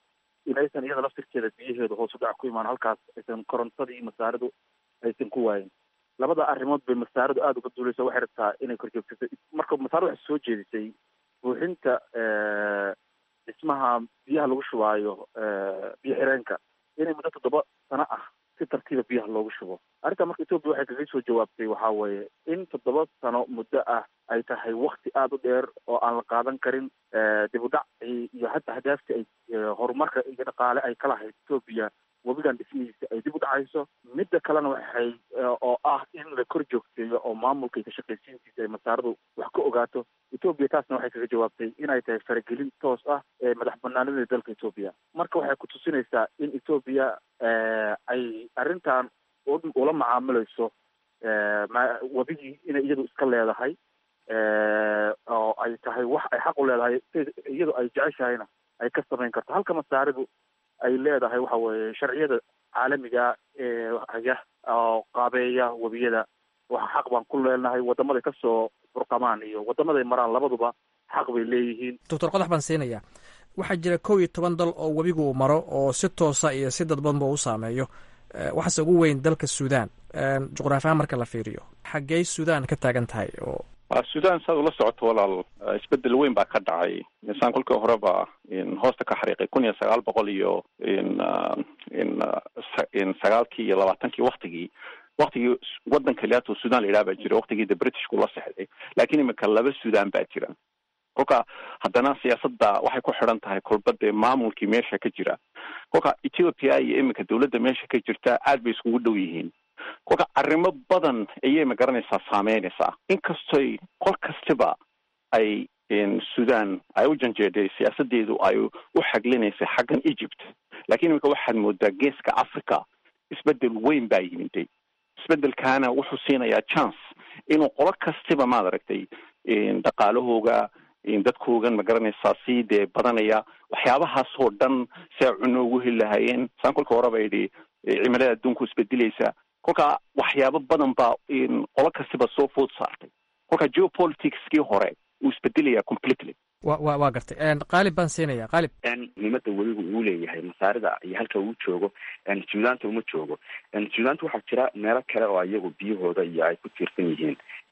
inaysan iyada laftirkeeda biyaheedu hoos u dhac ku imaan halkaas aysan korontadii masaaridu aysan ku waayin labada arrimood bay masaaridu aada uga duuleysa waxay rabtaa inay korjoogsato marka masaaradu waxay soo jeedisay buuxinta dhismaha biyaha lagu shubaayo biyo xireenka inay muddo toddoba sano ah si tartiiba biyaha loogu shubo arrinta marka etoobiya waxay kaga soo jawaabtay waxaa weeye in toddoba sano muddo ah ay tahay wakti aada u dheer oo aan la qaadan karin dib u dhac iyo hadda hadaafta ay horumarka iyo dhaqaale ay ka lahayd etoobiya webigan dhismihiisa ay dib u dhacayso midda kalena waxay oo ah in la kor joogteeyo oo maamulka iyo kashaqaysiintiisa ay masaaradu wax ka ogaato etoobiya taasna waxay kaga jawaabtay inay tahay faragelin toos ah ee madax banaanida dalka etoobiya marka waxay kutusinaysaa in etoobiya ay arrintan ula macaamilayso webigii inay iyadu iska leedahay oo ay tahay wax ay xaq u leedahay iyadu ay jeceshahayna ay ka samayn karto halka masaaridu ay leedahay waxa weeye sharciyada caalamiga ee haya oo qaabeeya webiyada waxa xaq baan ku leenahay wadamaday kasoo burqamaan iyo wadamaday maraan labaduba xaq bay leeyihiin doctor qodax baan siinayaa waxaa jira kow iyo toban dal oo webigu uu maro oo si toosa iyo si dadbanba u saameeyo waxaase ugu weyn dalka suudaan juqraafi ahaan marka la fiiriyo xaggey suudaan ka taagan tahay oo sudan saad ula socoto walaal isbedel weyn baa ka dhacay insaan kolkii horeba hoosta ka xariiqay kun iyo sagaal boqol iyo in sagaalkii iyo labaatankii waktigii waktigii wadan kaliyaatoo sudan la yidhaha baa jira waktigii de britishku la sexday laakiin imika laba sudan baa jira kolka haddana siyaasadda waxay ku xidhan tahay kolba dee maamulkii meesha ka jira kolka ethiopia iyo iminka dawladda meesha ka jirta aad bay iskugu dhow yihiin kolka arrimo badan ayay magaranaysaa saameynaysaa inkastoy qol kastiba ay sudan ay u janjeedhay siyaasadeedu ay u xaglinaysay xaggan egypt laakiin iminka waxaad moodaa geeska africa isbedel weyn baa yimiday isbedelkaana wuxuu siinayaa chance inuu qolo kastiba maad aragtay dhaqaalahooga dadkoogan magaranaysaa sii dee badanaya waxyaabahaasoo dhan si ay cuno ugu heli lahaayeen saan kolka horeba idhi cimilada adduunku isbedelaysa kolka waxyaabo badan baa qolo kastiba soo food saartay kolka geopoliticskii hore uu isbedelaya completely wa wa waa gartay qaalib baan siinaya qaalib muhiimada webigu uu leeyahay masaarida iyo halka uu joogo suudaanta uma joogo suudaanta waxaa jira meelo kale oo iyagu biyahooda iyo ay ku tiirsan yihiin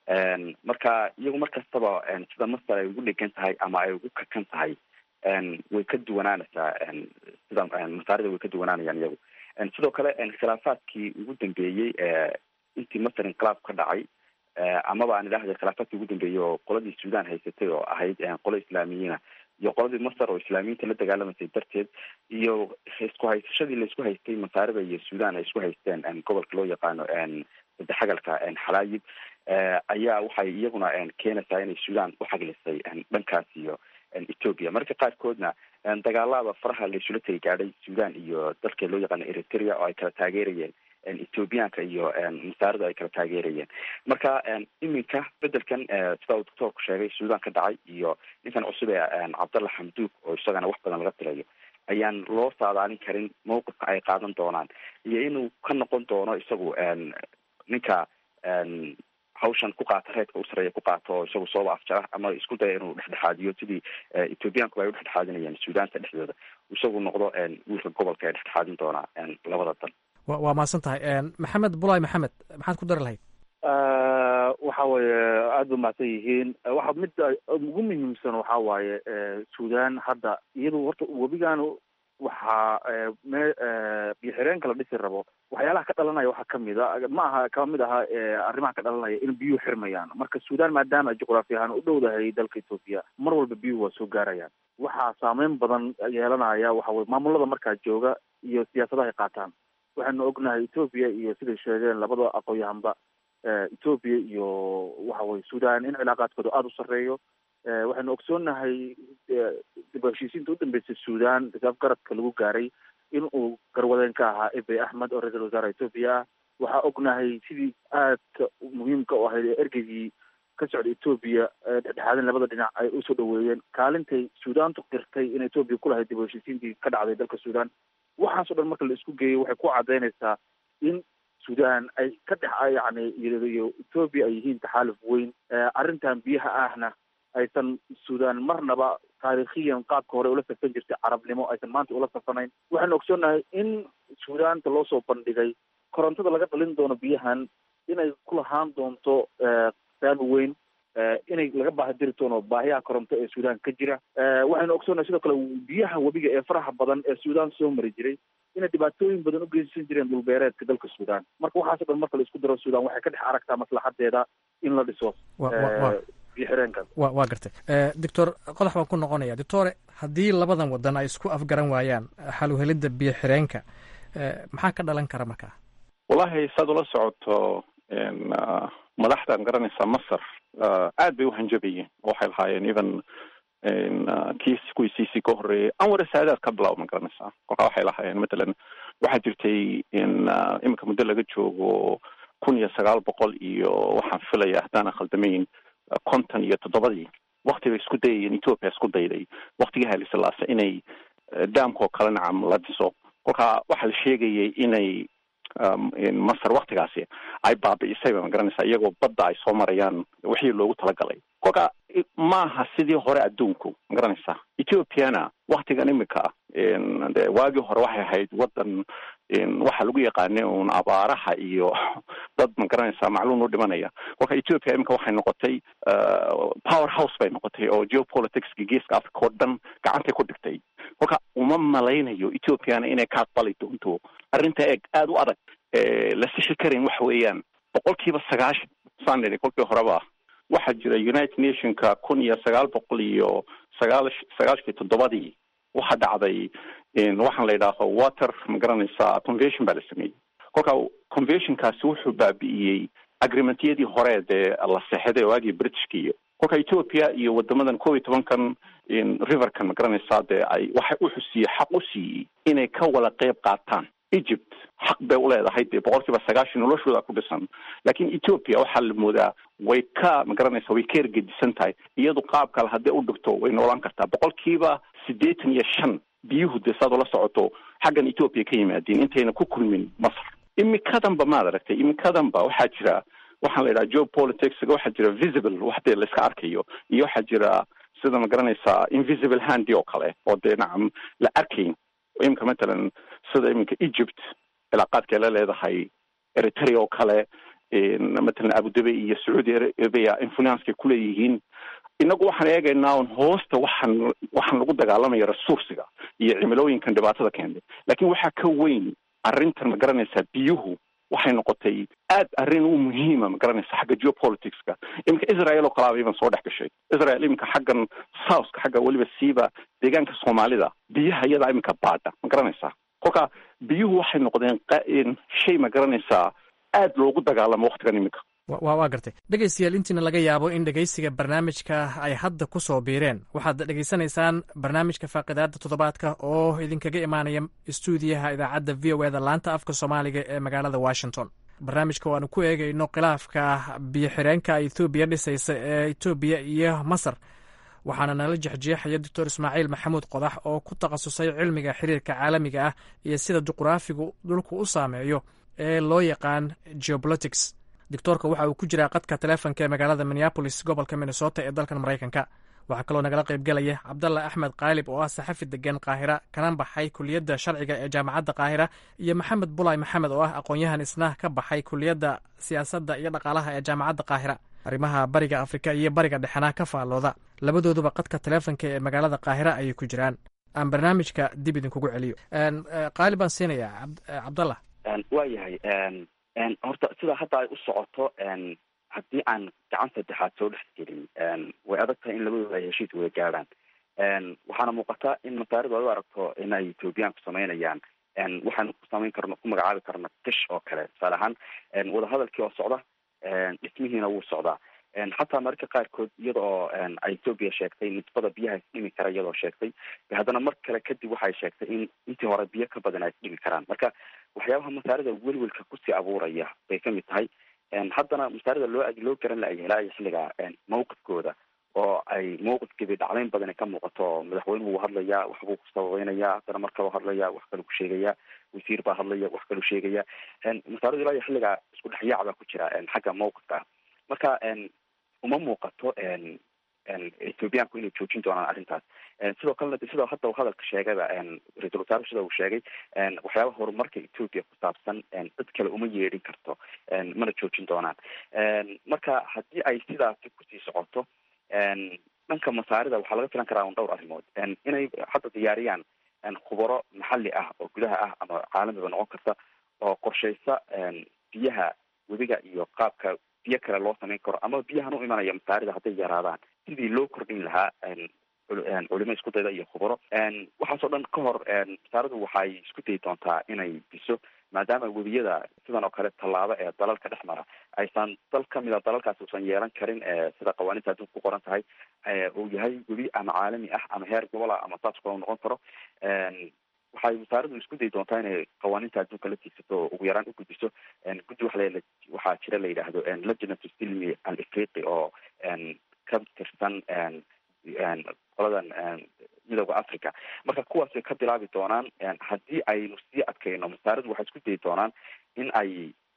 marka iyagu mar kastaba sida masar ay ugu dhegan tahay ama ay ugu kakan tahay way ka duwanaanaysaa sida masaarida way ka duwanaanayaan iyagu sidoo kale khilaafaadkii ugu dambeeyey intii masar inqilaab ka dhacay amaba aan idhahda khilaafaadkii ugu dambeeyey oo qoladii suudan haysatay oo ahayd qolo islaamiyiina iyo qoladii masar oo islaamiyiinta la dagaalamaysay darteed iyo isku haysashadii laisku haystay masaarida iyo suudan ay isku haysteen gobolka loo yaqaano sadexagalka xalaayib ayaa waxay iyaguna keenaysaa inay suudan uxaglisay dhankaas iyo ethoopia marka qaarkoodna dagaalada faraha laisula tegi gaadhay suudan iyo dalka loo yaqaano eritrea oo ay kala taageerayeen ethoobiyaanka iyo masaarida ay kala taageerayeen marka iminka bedelkan sida uu doctoorku sheegay suudan ka dhacay iyo ninkan cusub ee cabdalla xamduug oo isagana wax badan laga tirayo ayaan loo saadaalin karin mawqifka ay qaadan doonaan iyo inuu ka noqon doono isagu ninka hawshan ku qaata reedka u sareeya ku qaato oo isagu sooba afjara ama isku daya inuu dhexdhexaadiyo sidii ethoobiyaanku ay udhexdhexaadinayeen suudaanta dhexdooda isagu noqdo wiilka gobolka ee dhexdhexaadin doonaa labada dal wa waa mahadsan tahay maxamed bulay maxamed maxaad ku dari lahayd waxa weeye aada ba mahadsan yihiin waxa midda ugu muhiimsan waxa waaye suudan hadda iyadu horta webigan waxaa me biyo xireenka la dhisi rabo waxyaalaha ka dhalanaya waxaa kamid a ma aha kama mid aha arrimaha ka dhalanaya in biyuhu xirmayaan marka suudan maadaama juqraafi ahaan u dhowdahay dalka ethoopia mar walba biyuhu waa soo gaarayaan waxaa saameyn badan yeelanaya waxa weye maamulada markaa jooga iyo siyaasadaha ay qaataan waxaanu ognahay ethoopia iyo siday sheegeen labada aqoon-yahanba ethoopia iyo waxa weye suudan in cilaaqaadkooda aada u sarreeyo waxaynu ogsoonnahay dib heshiisiinta u dambeysay suudan risaaf garadka lagu gaaray in uu garwadeen ka ahaa ebey axmed oo ra-iisul wasaare ethoopia ah waxaa ognahay sidii aadka muhiimka u ahayd ee ergeygii ka socda ethoopia dhexdhexaadin labada dhinac ay usoo dhaweeyeen kaalintay suudaantu qirtay in ethoopia ku lahayd dib heshiisiintii ka dhacday dalka suudan waxaas o dhan marka la isku geeyo waxay ku cadaynaysaa in suudan ay ka dhex yani iyo ethoopia ay yihiin taxaaluf weyn arrintan biyaha ahna aysan suudan marnaba taariikhiyan qaabka hore ula safan jirtay carabnimo aysan maanta ula safanayn waxaanu ogsoonnahay in suudaanta loo soo bandhigay korontada laga dhalin doono biyahan inay ku lahaan doonto saami weyn inay laga baahi diri doono baahiyaha koronto ee suudaan ka jira waxaynu ogsoonnahay sidoo kale biyaha webiga ee faraha badan ee suudaan soo mari jiray inay dhibaatooyin badan u geysan jireen dhulbeereedka dalka suudaan marka waxaaso dhan marka la isku daro suudaan waxay ka dhex aragtaa maslaxadeeda in la dhiso biyo xireenkan wa waa gartay doctor qodax baan ku noqonaya doctore haddii labadan wadan ay isku afgaran waayaan xaluhelidda biyo xireenka maxaa ka dhalan kara markaa wallahi saad ula socoto madaxdan garanaysaa masar aad bay uhanjabayeen waxay lahaayeen even kiis kuwii cc ka horreeyay anwar saadaad ka bilaab ma garanaysaa kolkaa waxay lahaayeen matalan waxaa jirtay in iminka muddo laga joogo kun iyo sagaal boqol iyo waxaan filaya haddaanan khaldamayn konton iyo toddobadii wakti bay isku dayayeen ethoopia isku dayday waktigii hailislaase inay daamkoo kale nacam la dhiso kolkaa waxaa la sheegayay inay masar waktigaasi ay baabi'isay ba ma garanaysaa iyagoo badda ay soo marayaan wixii loogu talagalay kolka maaha sidii hore adduunku ma garanaysaa ethiopiana waktigan imika de waagii hore waxay ahayd wadan waxaa lagu yaqaanay un abaaraha iyo dad ma garanaysaa macluum u dhimanaya kolka ethiopia imika waxay noqotay power house bay noqotay oo geopoliticska geeska africa oo dhan gacantay ku dhigtay kolka uma malaynayo ethiopiana inay ka aqbali doonto arrinta eeg aada u adag la sixi karin waxa weeyaan boqol kiiba sagaashan saan nidhi kolkii horeba waxaa jira united nationka kun iyo sagaal boqol iyo sagaal sagaashkii toddobadii waxaa dhacday waxaan la yidhaaho water ma garanaysaa convention baa la sameeyey kolka conventionkaasi wuxuu baabi'iyey agreementyadii hore dee la seexday waagii britishka iyo kolka ethiopia iyo wadamadan kob iyo tobankan riverkan ma garanaysaa dee ay waxay u xusiiyey xaq u siiyey inay ka wada qeyb qaataan egypt xaq bay uleedahay dee boqol kiiba sagaashan noloshooda ku dhisan laakiin ethiopia waxaa la moodaa way ka ma garanaysa way ka ergedisan tahay iyadu qaab kale haddii u dhigto way noolaan kartaa boqol kiiba siddeetan iyo shan biyuhu dee saad ula socoto xaggan ethiopia ka yimaadeen intayna ku kulmin masar imikadanba maad aragtay imikadanba waxaa jira waxaan la yidhaha geopolitics waxaa jira visible wax dee la iska arkayo iyo waxaa jira sida ma garanaysaa invisible handi oo kale oo dee nacam la arkayn imika matalan sida iminka egypt cilaaqaadkay la leedahay eritrea oo kale matalan abudabi iyo sacuudi arabia influencekay kuleeyihiin inagu waxaan eegaynaa un hoosta waxaan waxaan lagu dagaalamaya resursiga iyo cimilooyinkan dhibaatada keentay laakiin waxaa ka weyn arrintan ma garanaysaa biyuhu waxay noqotay aad arrin u muhiima ma garanaysa xagga geopoliticska iminka israel oo kalaaba iban soo dhex gashay israel iminka xaggan southka xagga weliba siiba deegaanka soomaalida biyaha iyadaa iminka baadha ma garanaysaa kolka biyuhu waxay noqdeen shay ma garanaysaa aad loogu dagaalamo waktigan iminka wa waa gartay dhegaystayaal intiina laga yaabo in dhegaysiga barnaamijka ay hadda ku soo biireen waxaad dhegaysanaysaan barnaamijka faaqidaada toddobaadka oo idinkaga imaanaya istuudiyaha idaacadda v o eda laanta afka soomaaliga ee magaalada washington barnaamijka waanu ku eegayno khilaafka biyo xireenka ethoobiya dhisaysa ee etoobiya iyo masar waxaana nala jexjeexaya doctor ismaaciil maxamuud qodax oo ku takhasusay cilmiga xiriirka caalamiga ah iyo sida juqraafigu dhulku u saameeyo ee loo yaqaan geopolitics doctoorka waxa uu ku jiraa qadka taleefonka ee magaalada minneabolis gobolka minnesota ee dalkan maraykanka waxaa kaloo nagala qaybgelaya cabdalla axmed kaalib oo ah saxafi degan qaahira kana baxay kuliyadda sharciga ee jaamacadda qaahira iyo maxamed bulay maxamed oo ah aqoon-yahan isna ka baxay kuliyadda siyaasadda iyo dhaqaalaha ee jaamacadda qaahira arrimaha bariga afrika iyo bariga dhexena ka faallooda labadooduba qadka taleefonka ee magaalada qaahira ayay ku jiraan aan barnaamijka dib idinkugu celiyo qaali baan siinayaa cabdallah waa yahay horta sida hadda ay u socoto haddii aan gacan saddexaad soo dhex gelin way adag tahay in labadooda ay heshiis wada gaadhaan waxaana muuqata in masaaridu ay u aragto in ay ethoobiyaanku samaynayaan waxaanu ku samayn karno ku magacaabi karno kish oo kale tusaale ahaan wadahadalkii oo socda dhismihiina wuu socdaa xataa mararka qaarkood iyada oo ay ethoobia sheegtay nisbada biyaha isdhimi kara iyadoo sheegtay haddana mar kale kadib waxay sheegtay in intii hore biyo ka badan ay isdhimi karaan marka waxyaabaha masaarida welwelka kusii abuuraya bay kamid tahay haddana masaarida loo loo garan la helaayo xilliga mawqifkooda oo ay mawqifkeedii dhacdayn badan ka muuqato madaxweynuhu wuu hadlayaa waxbuu ku sababeynaya haddana mar kaloo hadlaya wax kaluu ku sheegaya wasiir baa hadlaya wax kaluu sheegaya masaaridu ilaa iyo xilliga isku dhexyaac baa ku jira xagga mawqifka ah marka uma muuqato ethoobiyaanku inay joojin doonaan arrintaas sidoo kalena de sidoo hadda hadalka sheegayba ra-iisul wasaaruhu sida uu sheegay waxyaabaha horumarka ethoobia ku saabsan cid kale uma yeedhin karto mana joojin doonaan marka haddii ay sidaasi kusii socoto dhanka masaarida waxaa laga filan karaa un dhowr arrimood inay hadda diyaariyaan khubaro maxalli ah oo gudaha ah ama caalamiba noqon karta oo qorshaysa biyaha webiga iyo qaabka biyo kale loo samayn karo ama biyahan u imanaya masaarida hadday yaraadaan sidii loo kordhin lahaa culimo isku dayda iyo khubaro waxaasoo dhan ka hor masaaradu waxay isku dayi doontaa inay biso maadaama webiyada sidan oo kale tallaabo ee dalalka dhex mara aysan dal kamida dalalkaasi usan yeelan karin sida qawaaniinta adduunka ku qoran tahay uu yahay webi ama caalami ah ama heer gobol ah ama saas kula noqon karo waxay wasaaradu isku dayi doontaa inay qawaaniinta adduunka la tiigsato oo ugu yaraan u gudbiso guddi waxa waxaa jira la yidhaahdo leginatu silmi al afriqi oo ka tirsan qoladan midooda africa marka kuwaasay ka bilaabi doonaan haddii aynu sii adkayno masaaradu waxay isku dayi doonaan in ay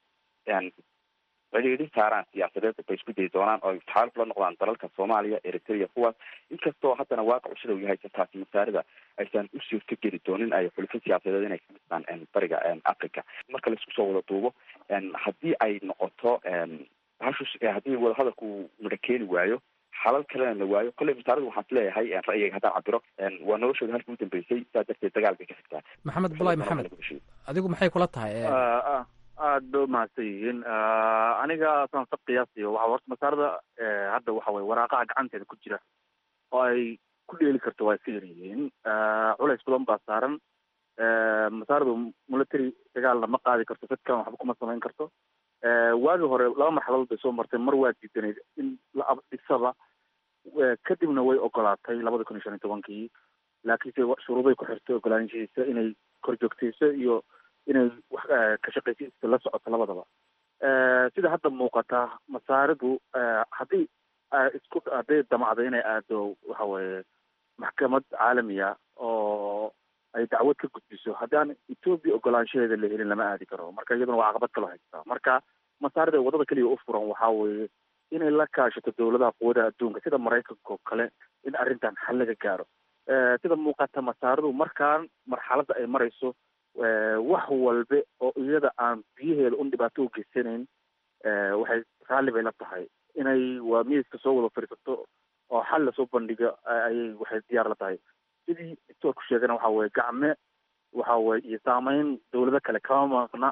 cidhiidhin saaraan siyaasadeed bay isku dayi doonaan oo taxaaluf la noqdaan dalalka soomaaliya eritrea kuwaas inkastoo haddana waaqacu sida uu yahay taasi masaarida aysan u suurto geli doonin ay xulufo siyaasadeed inay ka dhistaan bariga africa marka laisku soo wada duubo haddii ay noqoto hashus haddii wadahadalku midho keeni waayo xalal kalena la waayo kolley masaaradu waxaan isleeyahay ra'yiga haddaan cabiro waa noloshooda halkii u dambeysay saa darteed dagaal bay ka xigtaa maxamed bulay maxamed adigu maxay kula tahay aad ba umahadsan yihiin aniga saan sa qiyaasiyo waxa horta masaarada hadda waxa weye waraaqaha gacanteeda ku jira oo ay ku dheeli karto waa iska yar yihiin culays badan baa saaran masaaradu military dagaalna ma qaadi karto dadkan waxba kuma samayn karto waagii hore laba marxaladood bay soo martay mar waa diidanayd in la abdhisaba kadibna way ogolaatay labada kun iyo shan iyo tobankii laakiinse shuruuday ku xirtay ogolaanshihiisa inay korjoogtayso iyo inay wax ka shaqaysiisa la socoto labadaba sida hadda muuqata masaaridu haddii isku hadday damacdo inay aado waxa weeye maxkamad caalamiya oo ay dacwad ka gudbiso haddii aan ethoobia ogolaanshaheeda la helin lama aadi karo marka iyaduna waa caqabad kaloo haystaa marka masaarida wadada keliya u furan waxaa weeye inay la kaashato dowladaha quwadaha adduunka sida maraykanka oo kale in arrintan xal laga gaaro sida muuqata masaaridu markaan marxaladda ay marayso wax walbe oo iyada aan biyaheeda un dhibaato u geysanayn waxay raalli bay la tahay inay waa miiska soo wada fadhiisato oo xal lasoo bandhigo ayay waxay diyaar la tahay sidii doctoorku sheegana waxa weye gacme waxa weye iyo saameyn dowlado kale kama maqna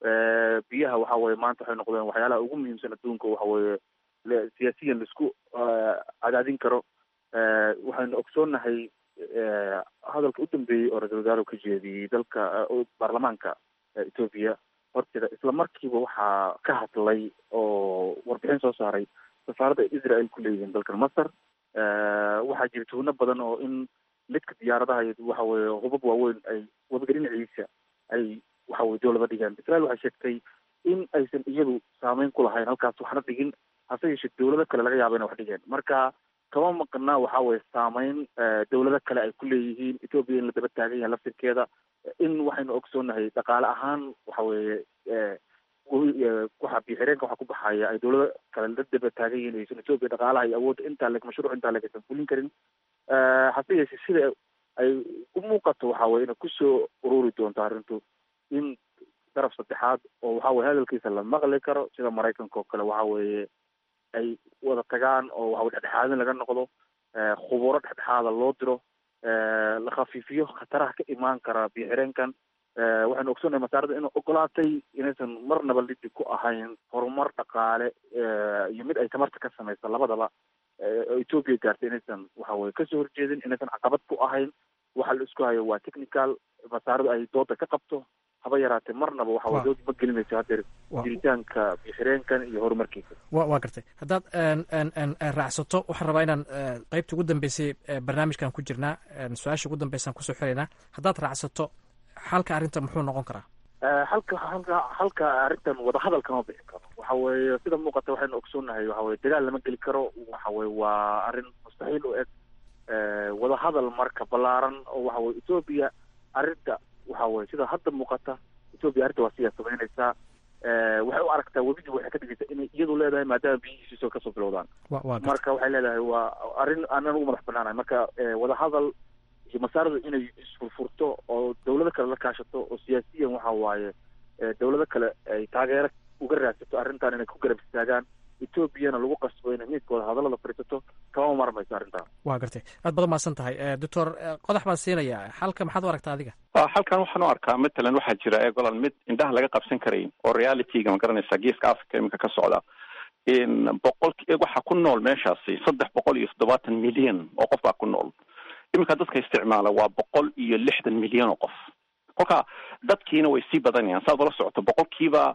biyaha waxa weye maanta waxay noqdeen waxyaalaha ugu muhiimsan adduunka waxa weye siyaasiyan laisku cadaadin karo waxaynu ogsoonnahay hadalka u dambeeyey oo ra-isul wasaarahu ka jeediyey dalka baarlamaanka ethoobia horteeda isla markiiba waxaa ka hadlay oo warbixin soo saaray safaaradda israel ku leeyihiin dalkan masar waxaa jira tuhno badan oo in lidka diyaaradaha waxa weye hubab waaweyn ay wadaga dhinaciisa ay waxa weye dowlada dhigeen israel waxay sheegtay in aysan iyadu saameyn ku lahayn halkaas waxna dhigin hase yeeshee dowlado kale laga yaaba inay wax dhigeen marka kama maqna waxa weye saameyn dowlado kale ay ku leeyihiin ethoobia in la daba taagan yahay laftirkeeda in waxaynu ogsoonahay dhaqaale ahaan waxa weeye waxa biixireenka waxa ku baxaya ay dowlado kale la daba taagan yihiin aysan ethoobia dhaqaalaha iyo awoodda intaa leg mashruuc intaa leg aysan fulin karin hase yeeshee sida ay u muuqato waxa weye inay kusoo ururi doonto arrintu in daraf saddexaad oo waxa weye hadalkiisa la maqli karo sida maraykanka oo kale waxa weeye ay wada tagaan oo waxa dhexdhexaadin laga noqdo khuburo dhexdhexaada loo diro la khafiifiyo khataraha ka imaan kara biixireenkan waxaynu ogsoonnahay masaarada inay ogolaatay inaysan marnaba lidi ku ahayn horumar dhaqaale iyo mid ay tamarta ka samaysa labadaba ethoobia gaartay inaysan waxa weye kasoo horjeedin inaysan caqabad ku ahayn waxa la isku hayo waa technical masaaradu ay dooda ka qabto haba yaraatee marnaba waxa weye dood ma gelinayso hadeer jiritaanka bixireenkan iyo horumarkiisa wa waa gartay haddaad raacsato waxaan rabaa inaan qeybta ugu dambeysay barnaamijkan ku jirnaa su-aasha ugu dambeysaan kusoo xiraynaa haddaad raacsato xalka arrinta muxuu noqon karaa halka halka halka arrintan wadahadal kama bixi karo waxa weeye sida muuqata waxaynu ogsoonnahay waxa weye dagaal lama geli karo waxa weye waa arrin mustaxiil u eg wadahadal marka ballaaran oo waxa weye ethoobia arrinta waxa weye sida hadda muuqata ethoobia arrinta waa siyaa samaynaysaa waxay u aragtaa webidii waxay ka dhigaysaa inay iyadu leedahay maadaama biyihiisiisoo kasoo bilowdaan marka waxay leedahay waa arrin aanan ugu madax banaanahay marka wadahadal iyo masaaradu inay isfurfurto oo dawlado kale la kaashato oo siyaasiyan waxa waaye dawlado kale ay taageero uga raadsato arrintan inay ku garab istaagaan etoobiyana lagu qasbo inay midkooda hadallada fadhiisato kama marmayso arrintan waa gartay aad badan mahadsan tahay doctor qodax baan siinayaa xalka maxaad u aragtaa adiga halkan waxaan u arkaa matalan waxaa jira egolan mid indhaha laga qabsan karayn oo realityga ma garanaysa geeska africa iminka ka socda boqol waxaa ku nool meeshaasi saddex boqol iyo toddobaatan milyan oo qof baa ku nool iminka dadka isticmaala waa boqol iyo lixdan milyan oo qof kolka dadkiina way sii badanayaan saad ula socoto boqolkiiba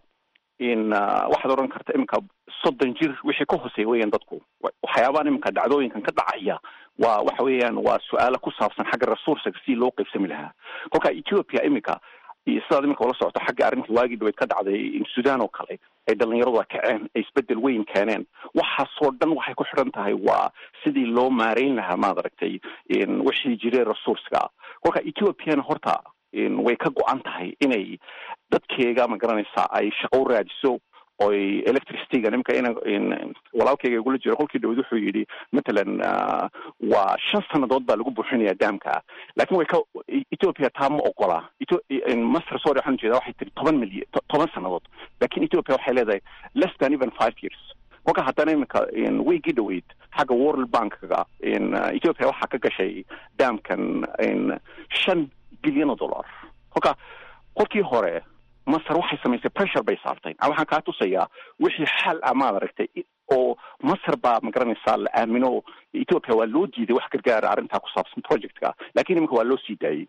in waxaad odhan karta iminka soddon jir wixii ka hooseeya weeyaan dadku waxyaabahan iminka dhacdooyinkan ka dhacaya waa waxa weeyaan waa su-aalo ku saabsan xagga resourcega si loo qaybsami lahaa kolka ethiopia iminka sidaad iminka ula socoto xagga arrintii waagii dhaweyd ka dhacday sudan oo kale ay dhalinyarada kaceen ay isbedel weyn keeneen waxaasoo dhan waxay ku xidhan tahay waa sidii loo maareyn lahaa maad aragtay wixii jiray resourcega kolka ethiopiana horta way ka go-an tahay inay dadkeega ma garanaysaa ay shaqo u raadiso oy electricityga nimka in walaalkeyga igula jiro kolkii dhawad wuxuu yidhi matalan waa shan sannadood baa lagu buuxinaya daamka lakin way ka ethiopia taa ma ogola master sorry waxaan ujeeda waxay tiri toban milyan toban sannadood lakin ethiopia waxay leedahay less than even five years kolka haddana iminka weygii dhaweyd xagga world bankga ethiopia waxaa ka gashay daamkan shan bilyan oo dollar kolka kolkii hore masar waxay samaysay pressure bay saartay waxaan kaa tusayaa wixii xal ah maad aragtay oo masar baa magaranaysaa la aamino ethiopia waa loo diiday wax gargaara arrintaa ku saabsan projectka lakin iminka waa loo sii daayey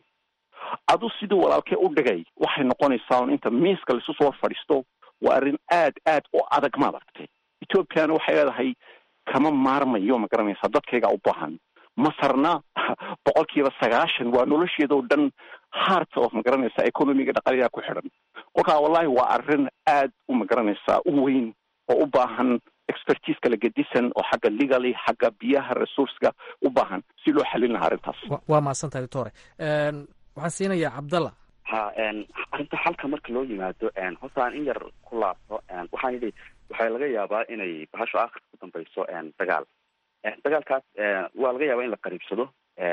adu sidii walaalkee u dhigay waxay noqonaysaa un inta miiska laisu soo fadhiisto waa arrin aad aad u adag maad aragtay ethiopiana waxay leedahay kama maarmayo ma garanaysaa dadkayga u baahan masarna boqolkiiba sagaashan waa nolosheeda oo dhan heart of magaranaysa economiga dhaqaliyaa ku xidhan kolkaa wallahi waa arrin aad u magaranaysaa u weyn oo u baahan expertise kala gedisan oo xagga legaly xagga biyaha resourcega u baahan si loo xalin lahaa arrintaas waa mahadsan tahay doctore waxaan siinayaa cabdalla ha arrinta xalka marka loo yimaado horta aan in yar ku laabto waxaan yidhi waxaa laga yaabaa inay bahasho aakhirka ku dambayso dagaal dagaalkaas waa laga yaabaa in la qariibsado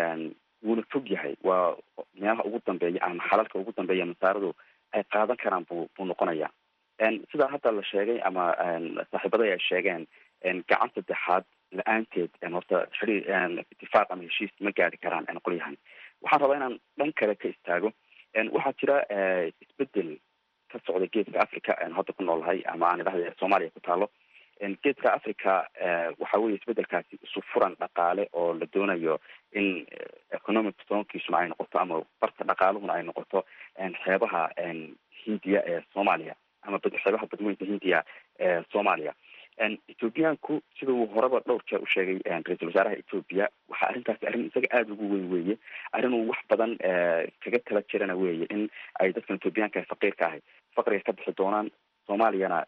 wuuna fog yahay waa meelaha ugu dambeeya ama xalalka ugu dambeeya masaaradu ay qaadan karaan bu buu noqonaya sidaa hadda la sheegay ama saaxiibaday ay sheegeen gacan saddexaad la-aanteed horta xiri itifaaq ama heshiis ma gaari karaan qolyahan waxaan rabaa inaan dhan kale ka istaago waxaa jira isbedel ka socda geeska africa hadda ku noolahay ama aan idhahda soomaaliya ku taalo geeska africa waxa weye isbedelkaasi isu furan dhaqaale oo la doonayo in economic stoonkiisuna ay noqoto ama barta dhaqaaluhuna ay noqoto xeebaha hindiya ee soomaaliya ama xeebaha badweynta hindiya ee soomaaliya ethoobiyaanku sida uu horeba dhowr jeer u sheegay ra-iisul wasaaraha ethoobia waxa arrintaasi arrin isaga aada ugu weyn weeye arrin uu wax badan kaga tala jirana weeye in ay dadkan ethoobiyaanka faqiirka ahay faqriga ka bixi doonaan soomaaliyana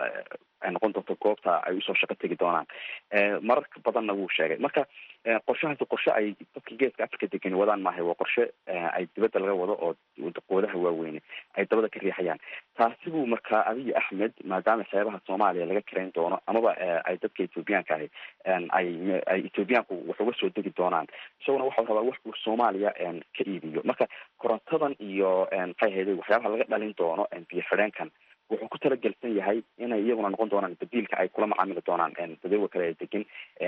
ay noqon doonto goobta ay usoo shaqo tegi doonaan marar badanna wuu sheegay marka qorshahaasi qorshe ay dadka geeska africa degani wadaan maahay waa qorshe ay dibadda laga wado oo qoodaha waaweyne ay dabada ka riixayaan taasi buu markaa abiy axmed maadaama xeebaha soomaaliya laga karayn doono amaba ay dadka ethoobiyaanka ahi ay ay ethoobiyaanku wax uga soo degi doonaan isaguna waxau rabaa wax uu soomaaliya ka iibiyo marka korontadan iyo maxay ahayday waxyaabaha laga dhalin doono biyo xidheenkan wuxuu ku talagelsan yahay inay iyaguna noqon doonaan badiilka ay kula macaamili doonaan dadawga kale ee degan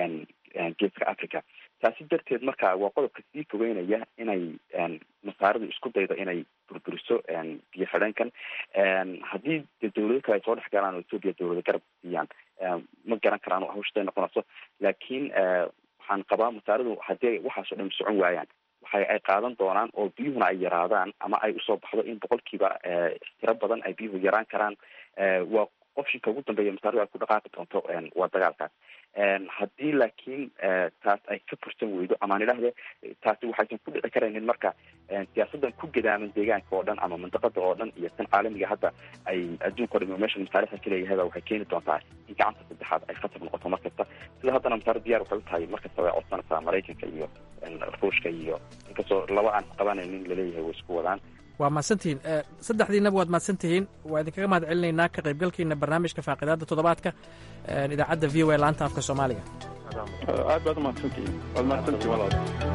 geeska africa taasi darteed marka waa qodobka sii fogeynaya inay masaaradu isku daydo inay burburiso biyo xidheenkan haddii de dawlado kale ay soo dhex galaan oo ethoopia dawlado garab siiyaan ma garan karaan hawshaday noqonayso laakiin waxaan qabaa masaaradu haddii waxaasoo dhan socon waayaan waxay ay qaadan doonaan oo biyuhuna ay yaraadaan ama ay usoo baxdo in boqolkiiba tiro badan ay biyuhu yaraan karaan waa optionka ugu dambeeya masaaradu ay ku dhaqaaqi doonto waa dagaalkaas haddii laakiin taas ay ka fursan weydo amaan idhahde taasi waxaysan ku dhici karaynin marka siyaasadan ku gadaaman deegaanka oo dhan ama mandaqada oo dhan iyo tan caalamiga hadda ay adduunka o dham meesha masaalixda kaleeyahay waxay keeni doontaa in gacanta saddexaad ay khatar noqoto mar kasta sida haddana masaaro diyaar waxay u tahay mar kastaba ay codsanaysaa maraykanka iyo ruushka iyo inkastoo laba aan qabanaynin laleeyahay way isku wadaan waa mahadsantihiin saddexdiinaba waad mahadsantihiin waa idinkaga mahad celinaynaa ka qaybgalkiina barnaamijka faaqidaadda toddobaadka idaacadda v o a laanta afka soomaaliga aad baad umahadsantihiin waad mahadsantihiin walaal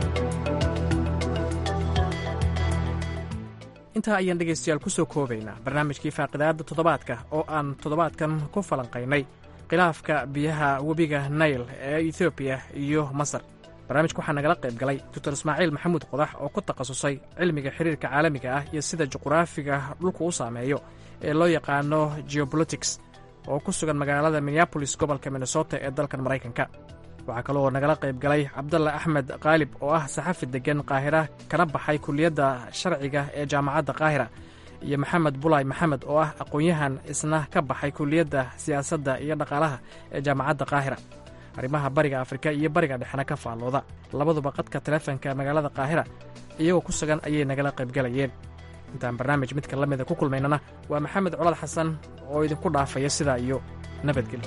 intaa ayaan dhegaystayaal ku soo koobaynaa barnaamijkii faaqidaadda toddobaadka oo aan toddobaadkan ku falanqaynay khilaafka biyaha webiga nail ee etoobiya iyo masar barnaamijka waxaa nagala qayb galay doctor ismaaciil maxamuud qodax oo ku takhasusay cilmiga xiriirka caalamiga ah iyo sida juqraafiga dhulku u saameeyo ee loo yaqaano geobolitics oo ku sugan magaalada minneabolis gobolka minnesota ee dalkan maraykanka waxaa kaloo nagala qayb galay cabdalla axmed kaalib oo ah saxafi deggan qaahira kana baxay kuliyadda sharciga ee jaamacadda qaahira iyo maxamed bulay maxamed oo ah aqoon-yahan isna ka baxay kuliyadda siyaasadda iyo dhaqaalaha ee jaamacadda qaahira arrimaha bariga afrika iyo bariga dhexena ka faallooda labaduba qadka taleefanka magaalada qaahira iyagoo ku sugan ayay nagala qaybgalayeen intaan barnaamij midka la mida ku kulmaynana waa maxamed colad xasan oo idinku dhaafaya sidaa iyo nabadgelyo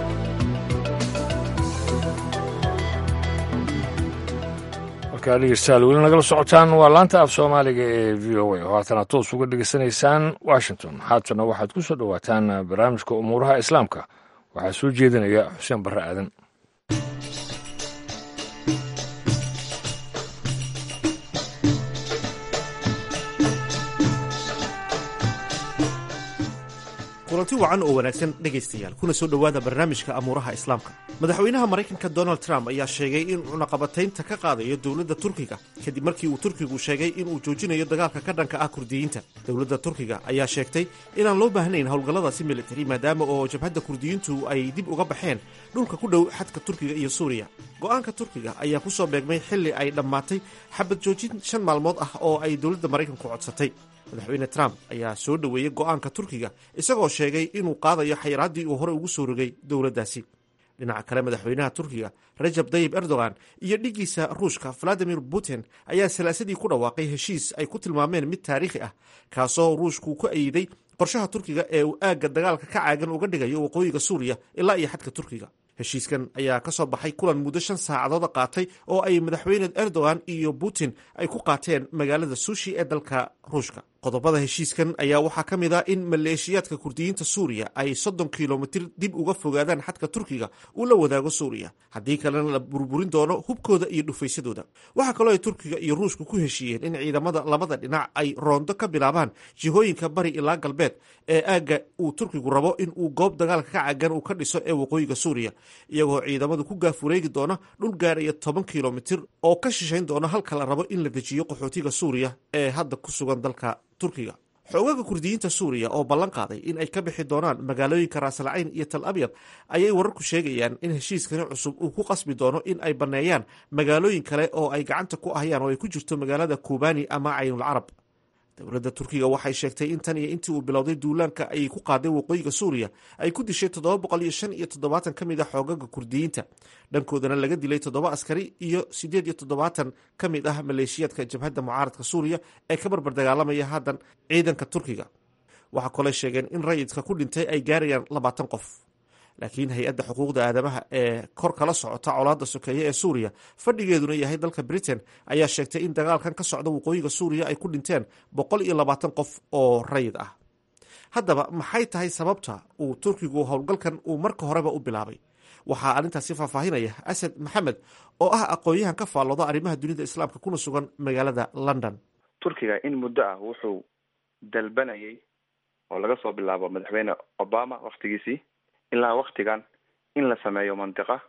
markaa dhegeystayaal weli nagala socotaan waa laanta af soomaaliga ee v o a oo haatana toos uga dhegeysanaysaan washington haatana waxaad ku soo dhowaataan barnaamijka umuuraha islaamka waxaa soo jeedinaya xuseen barre aadan kulanti wacan oo wanaagsan dhegaystayaal kuna soo dhowaada barnaamijka amuuraha islaamka madaxweynaha maraykanka donald trump ayaa sheegay in cunaqabataynta ka qaadayo dowladda turkiga kadib markii uu turkigu sheegay inuu joojinayo dagaalka ka dhanka ah kurdiyiinta dowladda turkiga ayaa sheegtay inaan loo baahnayn howlgalladaasi militari maadaama oo jabhadda kurdiyiintu ay dib uga baxeen dhulka ku dhow xadka turkiga iyo suuriya go'aanka turkiga ayaa ku soo beegmay xilli ay dhammaatay xabad joojin shan maalmood ah oo ay dowladda maraykanku codsatay madaxweyne trump ayaa soo dhoweeyey go'aanka turkiga isagoo sheegay inuu qaadayo xayraaddii uu hore ugu soo rogay dowladdaasi dhinaca kale madaxweynaha turkiga rajab tayib erdogan iyo dhiggiisa ruushka valadimir putin ayaa salaasadii ku dhawaaqay heshiis ay ku tilmaameen mid taariikhi ah kaasoo ruushku ku ayiday qorshaha turkiga ee uu aagga dagaalka ka caagan uga dhigayo waqooyiga suuriya ilaa iyo xadka turkiga heshiiskan ayaa ka soo baxay kulan muddo shan saacadooda qaatay oo ay madaxweyne erdogan iyo putin ay ku qaateen magaalada sushi ee dalka ruushka qodobada heshiiskan ayaa waxaa ka mid ah in maleeshiyaadka kurdiyiinta suuriya ay soddon kilomitir dib uga fogaadaan xadka turkiga uu la wadaago suuriya haddii kalena la burburin doono hubkooda iyo dhufaysadooda waxaa kaloo ay turkiga iyo ruushka ku heshiiyeen in ciidamada labada dhinac ay roondo ka bilaabaan jihooyinka bari ilaa galbeed ee aagga uu turkigu rabo in uu goob dagaalka ka cagan uu ka dhiso ee waqooyiga suuriya iyagoo ciidamadu ku gaafureegi doona dhul gaaraya toban kilomitir oo ka shishayn doona halka la rabo in la dejiyo qaxootiga suuriya ee hadda ku sugan dalka turkiga xoogaga kurdiyiinta suuriya oo ballan qaaday in ay ka bixi doonaan magaalooyinka raasalcayn iyo tal abyad ayay wararku sheegayaan in heshiiskani cusub uu ku qasbi doono in ay banneeyaan magaalooyin kale oo ay gacanta ku ahayaan oo ay ku jirto magaalada kubani ama caynul carab dowladda turkiga waxay sheegtay in tan iyo intii uu bilowday duulaanka ay ku qaaday waqooyiga suuriya ay ku dishay toddoba boqol iyo shan iyo toddobaatan ka mid ah xoogaga kurdiyiinta dhankoodana laga dilay toddoba askari iyo siddeed iyo toddobaatan ka mid ah maleeshiyaadka jabhadda mucaaradka suuriya ee ka barbar dagaalamaya haddan ciidanka turkiga waxaa kaloo sheegeen in rayidka ku dhintay ay gaarayaan labaatan qof laakiin hay-adda xuquuqda aadamaha ee kor kala socota colaadda sokeeye ee suuriya fadhigeeduna yahay dalka britain ayaa sheegtay in dagaalkan ka socda waqooyiga suuriya ay ku dhinteen boqol iyo labaatan qof oo rayid ah haddaba maxay tahay sababta uu turkigu howlgalkan uu marka horeba u bilaabay waxaa arrintaasi faahfaahinaya asad maxamed oo ah aqoon-yahan ka faallooda arrimaha dunida islaamka kuna sugan magaalada london turkiga in muddo ah wuxuu dalbanayay oo laga soo bilaabo madaxweyne obama waktigiisii ilaa waktigan in la sameeyo mantiqa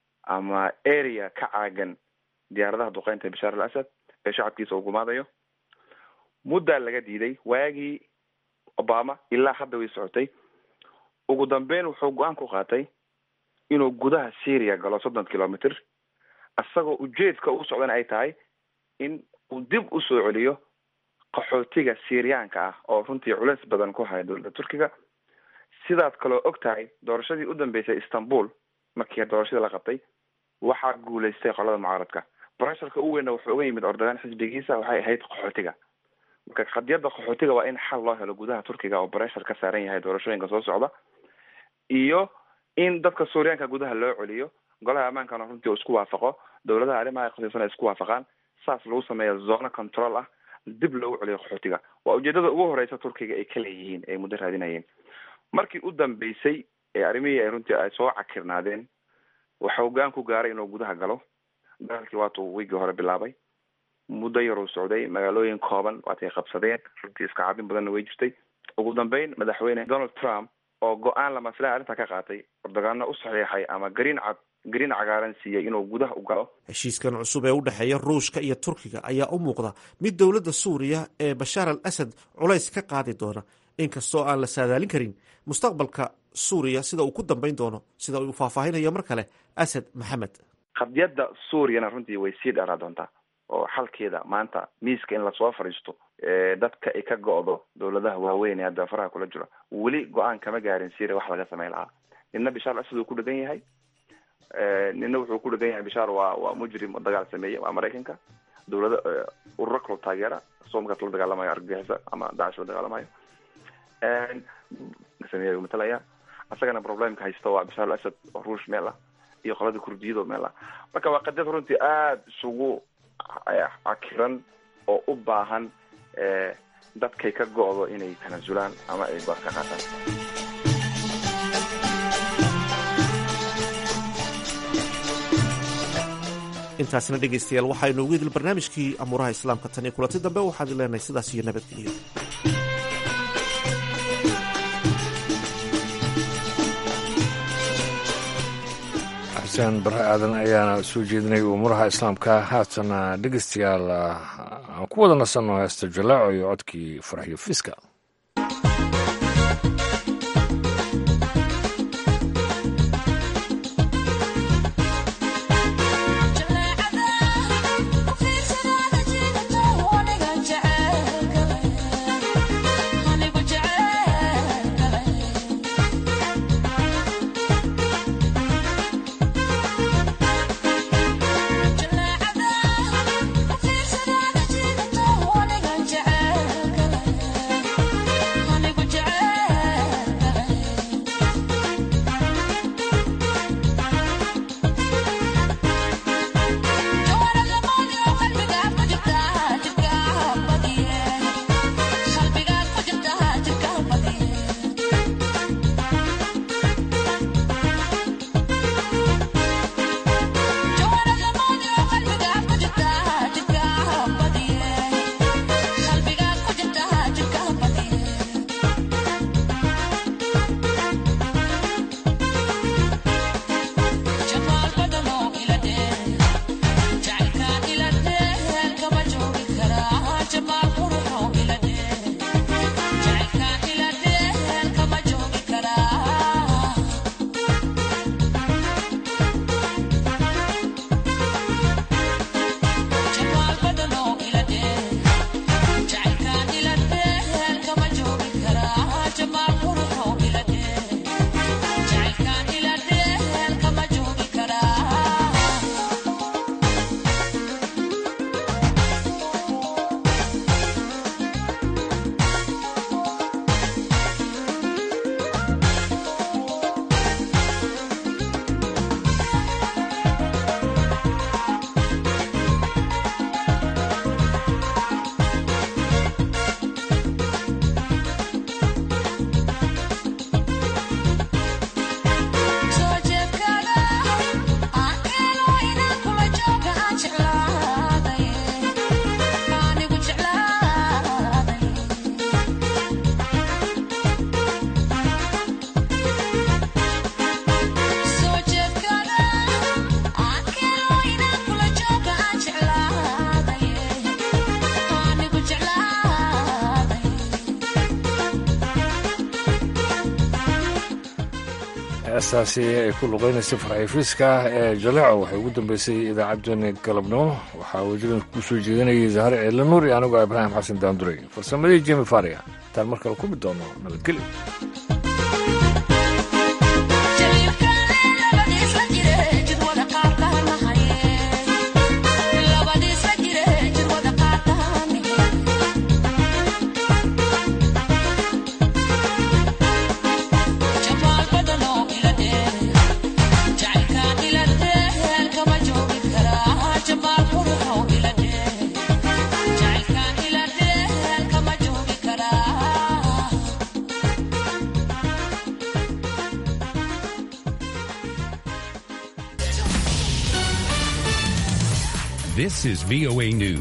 ama area ka caagan diyaaradaha duqeynta bashaar al asad ee shacabkiisa uu gumaadayo muddaa laga diiday waagii obama ilaa hadda way socotay ugu dambeyn wuxuu go-aan ku qaatay inuu gudaha syria galo soddon kilometer isagoo ujeedka u socdana ay tahay in uu dib usoo celiyo qaxootiga syriyaanka ah oo runtii culeys badan ku haya dowladda turkiga sidaad kaloo og tahay doorashadii u dambeysay istanbul markii doorashadii la qabtay waxaa guulaystay qolada mucaaradka bresharka u weynna wuxuu uga yimid ordagaan xisbigiisa waxay ahayd qaxootiga marka qadiyadda qaxootiga waa in xal loo helo gudaha turkiga oo breshar ka saaran yahay doorashooyinka soo socda iyo in dadka suuriyaanka gudaha loo celiyo golaha ammaankana runtii uu isku waafaqo dowladaha arrimaha khasiisan ay isku waafaqaan saas lagu sameeya zona control ah dib loogu celiyo qaxootiga waa ujeedada ugu horeysa turkiga ay ka leeyihiin ay muddo raadinayeen markii u dambeysay ee arrimihii ay runtii ay soo cakirnaadeen waxa hoggaan ku gaaray inuu gudaha galo dagaalkii waatuu wiigii hore bilaabay muddo yaruu socday magaalooyin kooban waatay qabsadeen runtii iska cabin badanna way jirtay ugu dambeyn madaxweyne donald trump oo go-aan lamaslaha arrintaa ka qaatay erdogaanna u saxiixay ama gariin cad gariin cagaaran siiyey inuu gudaha u galo heshiiskan cusub ee u dhexeeya ruushka iyo turkiga ayaa u muuqda mid dowladda suuriya ee bashaar al asad culays ka qaadi doona inkastoo aan la saadaalin karin mustaqbalka suuriya sida uu ku dambayn doono sida uu faahfaahinayo mar kale asad maxamed qadiyadda suuriyana runtii way sii dheeraa doontaa oo xalkeeda maanta miiska in lasoo fadhiisto dadka ay ka go-do dowladaha waaweyn ee hadda faraha kula jiro weli go-aan kama gaarin syria wax laga samayn lahaa nina bishaar asad uu ku dhegan yahay nina wuxuu ku dhegan yahay bishaar waa waa mujrim oo dagaal sameeye waa maraykanka dowlada ururo kaloo taageera isagoo markaas la dagaalamayo argagixisa ama dacish la dagaalamayo sameeya matalaya asagana problemka haysta waa bishaar al asad oo ruush meel ah iyo qolada kurdiyado meel ah marka waa qadiyad runtii aada isugu cakiran oo u baahan dadkay ka go-do inay tanaasulaan ama ay go-aan ka qaataan intaasna dhegaystayaal waxaynu ugu idil barnaamijkii amuuraha islaamka tan iyo kulanti dambe waxaan idin leenahay sidaas iyo nabadgeliyo xuseen bare aadan ayaana soo jeedinay umuuraha islaamka haatana dhegeystayaal aan ku wada nasanno heesta jalaaco iyo codkii farxiyo fiska heestaasi ay ku luqeynaysay farxiifiiska ee jaleeco waxay ugu dambeysay idaacaddeenni galabnimo waxaa wajigan ku soo jeedinayay zahre ceelle nuur iyo anigoo ibraahim xasan daanduray farsamadii jemi faria intaan mar kale ku mid doono nabadgelyo Jamal Puro, Ila De, Jail Khan Ila De. This is VOA News.